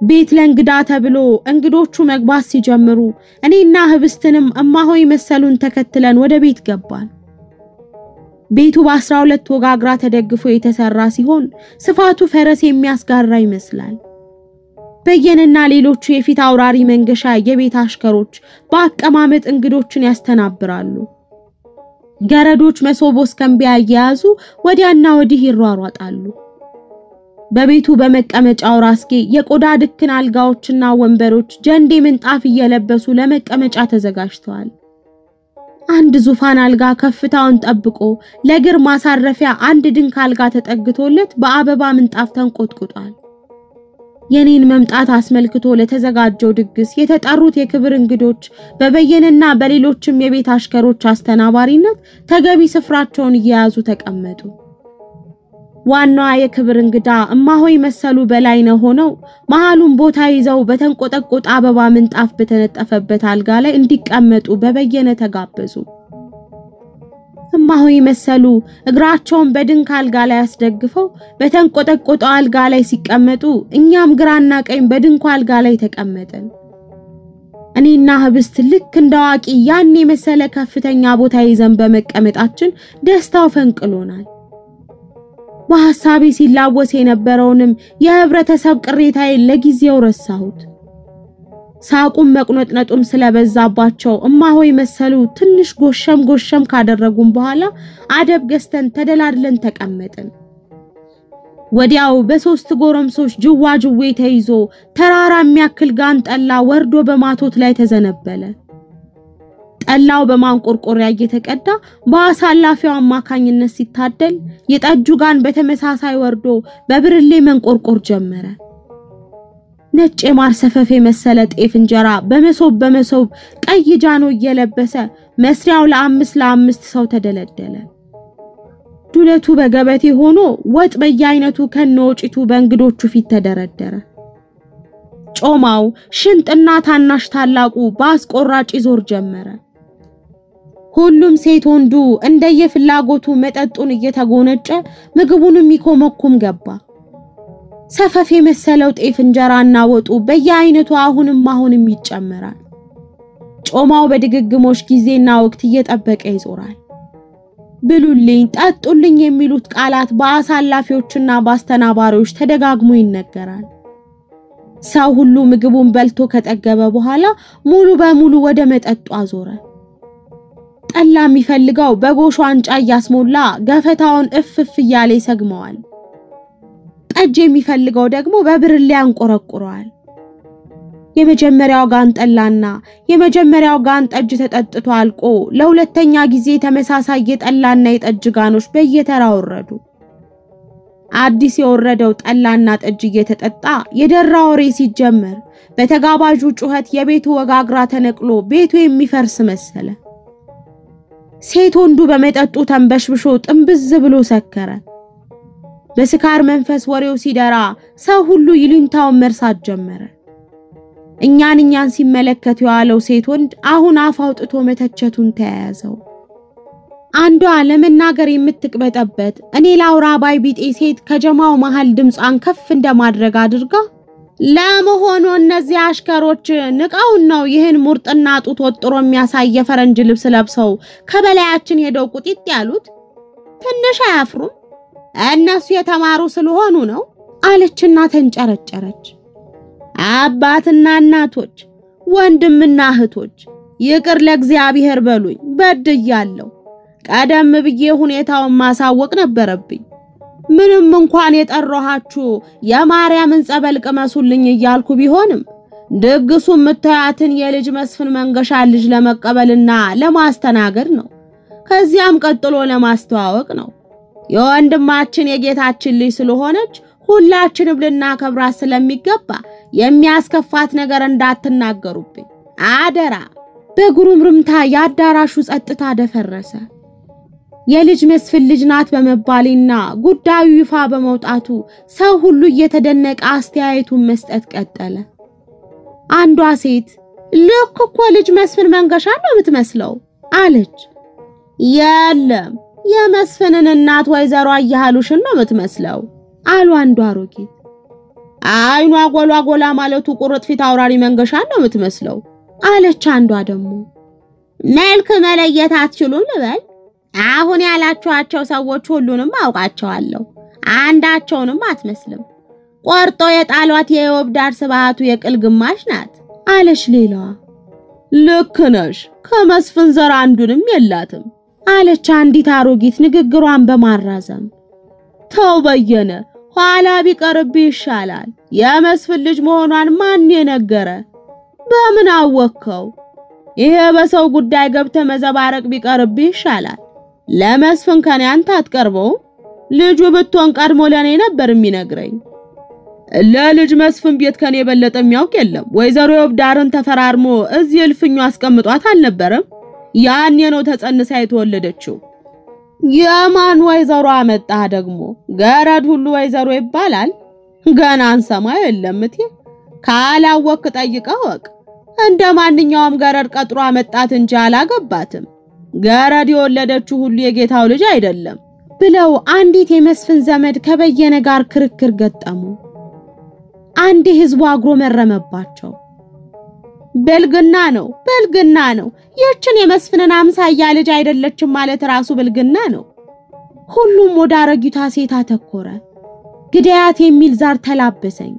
ቤት ለእንግዳ ተብሎ እንግዶቹ መግባት ሲጀምሩ እኔና ህብስትንም እማሆይ መሰሉን ተከትለን ወደ ቤት ገባን። ቤቱ በአስራ ሁለት ወጋግራ ተደግፎ የተሰራ ሲሆን ስፋቱ ፈረስ የሚያስጋራ ይመስላል። በየንና ሌሎቹ የፊት አውራሪ መንገሻ የቤት አሽከሮች በአቀማመጥ እንግዶችን ያስተናብራሉ። ገረዶች መሶቦ እስከምቢያ እየያዙ ወዲያና ወዲህ ይሯሯጣሉ። በቤቱ በመቀመጫው ራስጌ የቆዳ ድክን አልጋዎችና ወንበሮች ጀንዴ ምንጣፍ እየለበሱ ለመቀመጫ ተዘጋጅተዋል። አንድ ዙፋን አልጋ ከፍታውን ጠብቆ ለእግር ማሳረፊያ አንድ ድንክ አልጋ ተጠግቶለት በአበባ ምንጣፍ ተንቆጥቁጧል። የኔን መምጣት አስመልክቶ ለተዘጋጀው ድግስ የተጠሩት የክብር እንግዶች በበየንና በሌሎችም የቤት አሽከሮች አስተናባሪነት ተገቢ ስፍራቸውን እየያዙ ተቀመጡ። ዋናዋ የክብር እንግዳ እማሆይ መሰሉ በላይነህ ሆነው መሃሉን ቦታ ይዘው በተንቆጠቆጠ አበባ ምንጣፍ በተነጠፈበት አልጋ ላይ እንዲቀመጡ በበየነ ተጋበዙ። እማሆይ መሰሉ እግራቸውን በድንክ አልጋ ላይ አስደግፈው በተንቆጠቆጠው አልጋ ላይ ሲቀመጡ እኛም ግራና ቀኝ በድንኩ አልጋ ላይ ተቀመጥን። እኔና ህብስት ልክ እንደ አዋቂ ያን የመሰለ ከፍተኛ ቦታ ይዘን በመቀመጣችን ደስታው ፈንቅሎናል። በሐሳቤ ሲላወስ የነበረውንም የህብረተሰብ ቅሬታዬን ለጊዜው ረሳሁት። ሳቁም መቁነጥነጡም ስለበዛባቸው እማሆይ መሰሉ ትንሽ ጎሸም ጎሸም ካደረጉም በኋላ አደብ ገዝተን ተደላድለን ተቀመጥን። ወዲያው በሶስት ጎረምሶች ጅዋጅዌ ተይዞ ተራራ የሚያክል ጋን ጠላ ወርዶ በማቶት ላይ ተዘነበለ። ጠላው በማንቆርቆሪያ እየተቀዳ በአሳላፊው አማካኝነት ሲታደል የጠጁ ጋን በተመሳሳይ ወርዶ በብርሌ መንቆርቆር ጀመረ። ነጭ የማር ሰፈፍ የመሰለ ጤፍ እንጀራ በመሶብ በመሶብ ቀይ ጃኖ እየለበሰ መስሪያው ለአምስት ለአምስት ሰው ተደለደለ። ዱለቱ በገበቴ ሆኖ ወጥ በየአይነቱ ከነወጪቱ በእንግዶቹ ፊት ተደረደረ። ጮማው ሽንጥና ታናሽ ታላቁ በአስቆራጭ ይዞር ጀመረ። ሁሉም ሴት ወንዱ እንደየፍላጎቱ መጠጡን እየተጎነጨ ምግቡንም ይኮመኩም ገባ። ሰፈፍ የመሰለው ጤፍ እንጀራና ወጡ በየአይነቱ አሁንም አሁንም ይጨመራል። ጮማው በድግግሞሽ ጊዜና ወቅት እየጠበቀ ይዞራል። ብሉልኝ፣ ጠጡልኝ የሚሉት ቃላት በአሳላፊዎችና በአስተናባሪዎች ተደጋግሞ ይነገራል። ሰው ሁሉ ምግቡን በልቶ ከጠገበ በኋላ ሙሉ በሙሉ ወደ መጠጡ አዞረ። ጠላ የሚፈልገው በጎሽ ዋንጫ እያስሞላ ገፈታውን እፍፍ እያለ ይሰግመዋል። ጠጅ የሚፈልገው ደግሞ በብርሌ ያንቆረቁረዋል። የመጀመሪያው ጋን ጠላና የመጀመሪያው ጋን ጠጅ ተጠጥቶ አልቆ ለሁለተኛ ጊዜ ተመሳሳይ የጠላና የጠጅ ጋኖች በየተራ ወረዱ። አዲስ የወረደው ጠላና ጠጅ እየተጠጣ የደራ ወሬ ሲጀመር በተጋባዡ ጩኸት የቤቱ ወጋግራ ተነቅሎ ቤቱ የሚፈርስ መሰለ። ሴት ወንዱ በመጠጡ ተንበሽብሾ ጥንብዝ ብሎ ሰከረ። በስካር መንፈስ ወሬው ሲደራ ሰው ሁሉ ይሉኝታውን መርሳት ጀመረ። እኛን እኛን ሲመለከት የዋለው ሴት ወንድ አሁን አፍ አውጥቶ መተቸቱን ተያያዘው። አንዷ ለመናገር የምትቅበጠበት እኔ ላውራ ባይ ቢጤ ሴት ከጀማው መሃል ድምጿን ከፍ እንደማድረግ አድርጋ ለመሆኑ እነዚህ አሽከሮች ንቀውን ነው ይህን ሙርጥና ጡት ወጥሮ የሚያሳይ የፈረንጅ ልብስ ለብሰው ከበላያችን ሄደው ቁጢጥ ያሉት? ትንሽ አያፍሩም? እነሱ የተማሩ ስለሆኑ ነው አለችና ተንጨረጨረች። አባትና እናቶች፣ ወንድምና እህቶች ይቅር ለእግዚአብሔር በሉኝ፣ በድያለሁ። ቀደም ብዬ ሁኔታውን ማሳወቅ ነበረብኝ። ምንም እንኳን የጠራኋችሁ የማርያምን ጸበል ቅመሱልኝ እያልኩ ቢሆንም ድግሱ የምታያትን የልጅ መስፍን መንገሻ ልጅ ለመቀበልና ለማስተናገድ ነው። ከዚያም ቀጥሎ ለማስተዋወቅ ነው። የወንድማችን የጌታችን ልጅ ስለሆነች ሁላችንም ልናከብራት ስለሚገባ የሚያስከፋት ነገር እንዳትናገሩብኝ አደራ። በጉሩምርምታ የአዳራሹ ጸጥታ ደፈረሰ። የልጅ መስፍን ልጅ ናት በመባሌና ጉዳዩ ይፋ በመውጣቱ ሰው ሁሉ እየተደነቀ አስተያየቱን መስጠት ቀጠለ። አንዷ ሴት ልክ እኮ ልጅ መስፍን መንገሻ ነው የምትመስለው አለች። የለም የመስፍንን እናት ወይዘሮ አያሃሉሽን ነው የምትመስለው አሉ አንዱ አሮጊት። አይኗ ጎላ ጎላ ማለቱ ቁርጥ ፊት አውራሪ መንገሻን ነው የምትመስለው አለች አንዷ ደግሞ። መልክ መለየት አትችሉም ልበል? አሁን ያላችኋቸው ሰዎች ሁሉንም አውቃቸዋለሁ። አንዳቸውንም አትመስልም። ቆርጦ የጣሏት የዮብዳር ስብሃቱ የቅል ግማሽ ናት አለች ሌላዋ። ልክ ነሽ፣ ከመስፍን ዘር አንዱንም የላትም አለች አንዲት አሮጊት ንግግሯን በማራዘም። ተው በየነ፣ ኋላ ቢቀርብህ ይሻላል። የመስፍን ልጅ መሆኗን ማን የነገረ? በምን አወቅከው? ይሄ በሰው ጉዳይ ገብተ መዘባረቅ ቢቀርብህ ይሻላል። ለመስፍን ከኔ አንተ አትቀርበውም። ልጁ ብትሆን ቀድሞ ለኔ ነበር የሚነግረኝ። ለልጅ መስፍን ቤት ከኔ የበለጠ የሚያውቅ የለም። ወይዘሮ ዮብዳርን ተፈራርሞ እዚህ እልፍኙ አስቀምጧት አልነበረም? ያኔ ነው ተጸንሳ የተወለደችው። የማን ወይዘሮ አመጣህ ደግሞ? ገረድ ሁሉ ወይዘሮ ይባላል? ገና አንሰማ የለም እቴ። ካላወክ ጠይቀህ ወቅ። እንደ ማንኛውም ገረድ ቀጥሮ አመጣት እንጂ አላገባትም። ገረድ የወለደችው ሁሉ የጌታው ልጅ አይደለም ብለው አንዲት የመስፍን ዘመድ ከበየነ ጋር ክርክር ገጠሙ። አንድ ህዝቡ አጉረመረመባቸው። ብልግና ነው፣ ብልግና ነው። ይህችን የመስፍንን አምሳያ ልጅ አይደለችም ማለት ራሱ ብልግና ነው። ሁሉም ወደ አረጊቷ ሴት አተኮረ። ግዳያት የሚል ዛር ተላበሰኝ።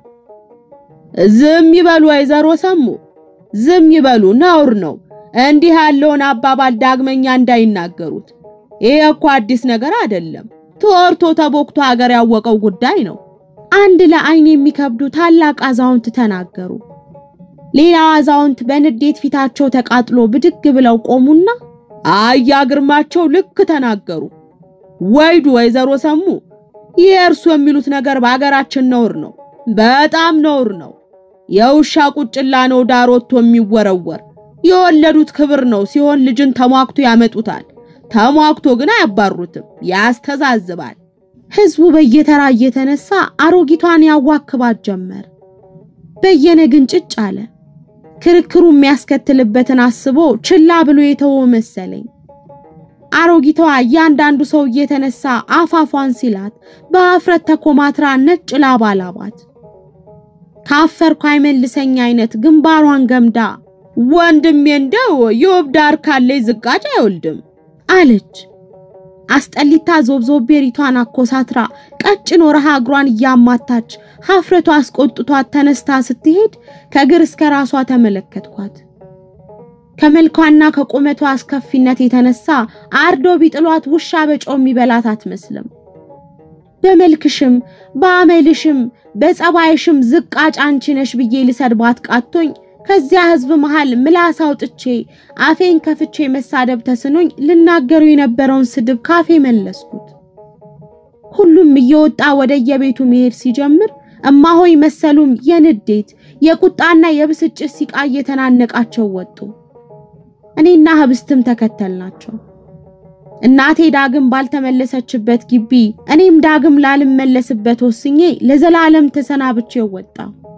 ዝም ይበሉ ወይዘሮ ሰሙ፣ ዝም ይበሉ፣ ነውር ነው። እንዲህ ያለውን አባባል ዳግመኛ እንዳይናገሩት። ይሄ እኮ አዲስ ነገር አይደለም። ተወርቶ ተቦክቶ ሀገር ያወቀው ጉዳይ ነው። አንድ ለአይን የሚከብዱ ታላቅ አዛውንት ተናገሩ። ሌላው አዛውንት በንዴት ፊታቸው ተቃጥሎ ብድግ ብለው ቆሙና አያ ግርማቸው ልክ ተናገሩ። ወይዱ ወይዘሮ ሰሙ፣ ይህ እርሱ የሚሉት ነገር በአገራችን ነውር ነው፣ በጣም ነውር ነው። የውሻ ቁጭላ ነው ዳር ወጥቶ የሚወረወር። የወለዱት ክብር ነው ሲሆን ልጅን ተሟክቶ ያመጡታል። ተሟክቶ ግን አያባሩትም፣ ያስተዛዝባል። ህዝቡ በየተራ እየተነሳ አሮጊቷን ያዋክባት ጀመር። በየነ ግን ጭጭ አለ። ክርክሩ የሚያስከትልበትን አስቦ ችላ ብሎ የተወ መሰለኝ። አሮጊቷ እያንዳንዱ ሰው እየተነሳ አፋፏን ሲላት በአፍረት ተኮማትራ ነጭ ላባ ላባት። ካፈርኩ አይመልሰኝ አይነት ግንባሯን ገምዳ ወንድሜ እንደው የወብዳር ካለይ ዝቃጭ አይወልድም አለች። አስጠሊታ ዞብዞቤ ሪቷን አኮሳትራ ቀጭን ወረሃ እግሯን እያማታች ሀፍረቷ አስቆጥቷት ተነስታ ስትሄድ ከእግር እስከ ራሷ ተመለከትኳት። ከመልኳና ከቁመቷ አስከፊነት የተነሳ አርዶ ቢጥሏት ውሻ በጨው የሚበላት አትመስልም። በመልክሽም በአመልሽም በጸባይሽም ዝቃጭ አንቺ ነሽ ብዬ ልሰድባት ቃቶኝ ከዚያ ህዝብ መሃል ምላስ አውጥቼ አፌን ከፍቼ መሳደብ ተስኖኝ ልናገሩ የነበረውን ስድብ ካፌ መለስኩት። ሁሉም እየወጣ ወደ የቤቱ መሄድ ሲጀምር እማሆይ መሰሉም የንዴት የቁጣና የብስጭት ሲቃ እየተናነቃቸው ወጡ። እኔና ህብስትም ተከተልናቸው። እናቴ ዳግም ባልተመለሰችበት ግቢ እኔም ዳግም ላልመለስበት ወስኜ ለዘላለም ተሰናብቼ ወጣ።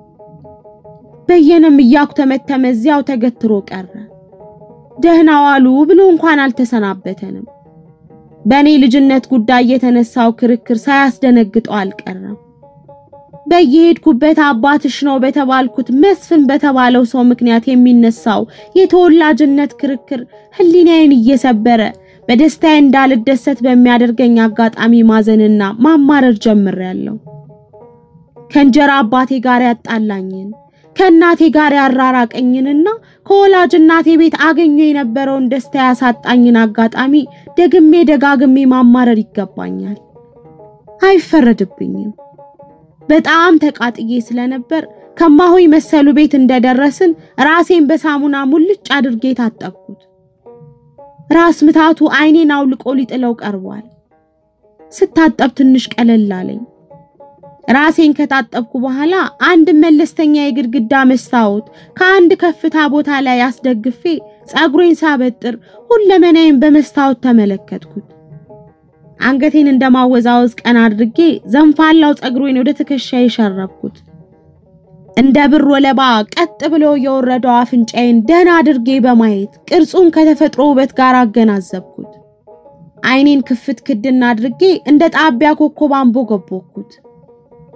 በየነም እያኩተመተመ እዚያው ተገትሮ ቀረ። ደህና ዋሉ ብሎ እንኳን አልተሰናበተንም። በእኔ ልጅነት ጉዳይ የተነሳው ክርክር ሳያስደነግጠው አልቀረም። በየሄድኩበት አባትሽ ነው በተባልኩት መስፍን በተባለው ሰው ምክንያት የሚነሳው የተወላጅነት ክርክር ህሊናዬን እየሰበረ በደስታዬ እንዳልደሰት በሚያደርገኝ አጋጣሚ ማዘንና ማማረር ጀምሬያለሁ። ከእንጀራ አባቴ ጋር ያጣላኝን ከእናቴ ጋር ያራራቀኝንና ከወላጅ እናቴ ቤት አገኘ የነበረውን ደስታ ያሳጣኝን አጋጣሚ ደግሜ ደጋግሜ ማማረር ይገባኛል። አይፈረድብኝም። በጣም ተቃጥዬ ስለነበር ከማሆይ መሰሉ ቤት እንደደረስን ራሴን በሳሙና ሙልጭ አድርጌ ታጠብኩት። ራስ ምታቱ አይኔን አውልቆ ሊጥለው ቀርቧል። ስታጠብ ትንሽ ቀለል አለኝ። ራሴን ከታጠብኩ በኋላ አንድ መለስተኛ የግድግዳ መስታወት ከአንድ ከፍታ ቦታ ላይ አስደግፌ ጸጉሬን ሳበጥር ሁለመናዬን በመስታወት ተመለከትኩት። አንገቴን እንደማወዛወዝ ቀና አድርጌ ዘንፋላው ጸጉሬን ወደ ትከሻዬ ሸረብኩት። እንደ ብር ወለባ ቀጥ ብሎ የወረደው አፍንጫዬን ደህና አድርጌ በማየት ቅርጹን ከተፈጥሮ ውበት ጋር አገናዘብኩት። አይኔን ክፍት ክድና አድርጌ እንደ ጣቢያ ኮከብ አንቦገቦኩት።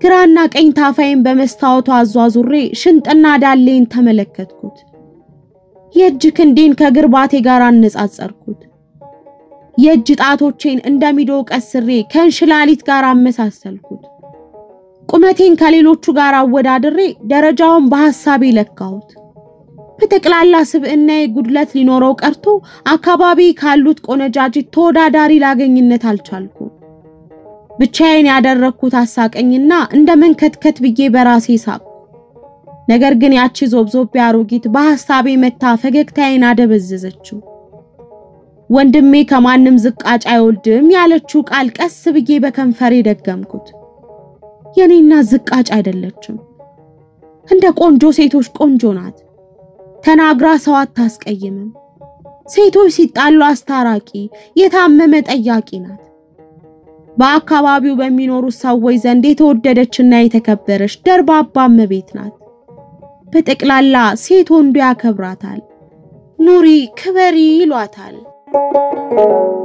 ግራና ቀኝ ታፋይን በመስታወቱ አዟዙሬ ሽንጥና ዳሌን ተመለከትኩት። የእጅ ክንዴን ከግርባቴ ጋር አነጻጸርኩት። የእጅ ጣቶቼን እንደሚዶ ቀስሬ ከእንሽላሊት ጋር አመሳሰልኩት። ቁመቴን ከሌሎቹ ጋር አወዳድሬ ደረጃውን በሐሳቤ ለካሁት። በጠቅላላ ስብዕናዬ ጉድለት ሊኖረው ቀርቶ አካባቢ ካሉት ቆነጃጅት ተወዳዳሪ ላገኝነት አልቻልኩም። ብቻዬን ያደረግኩት አሳቀኝና እንደ መንከትከት ብዬ በራሴ ሳቅሁ። ነገር ግን ያቺ ዞብዞቤ አሮጊት በሐሳቤ መታ ፈገግታዬን አደበዘዘችው። ወንድሜ ከማንም ዝቃጭ አይወልድም ያለችው ቃል ቀስ ብዬ በከንፈሬ ደገምኩት። የኔና ዝቃጭ አይደለችም። እንደ ቆንጆ ሴቶች ቆንጆ ናት። ተናግራ ሰው አታስቀይምም። ሴቶች ሲጣሉ አስታራቂ፣ የታመመ ጠያቂ ናት። በአካባቢው በሚኖሩት ሰዎች ዘንድ የተወደደችና የተከበረች ደርባባ እመቤት ናት። በጠቅላላ ሴት ወንዱ ያከብራታል። ኑሪ ክበሪ ይሏታል።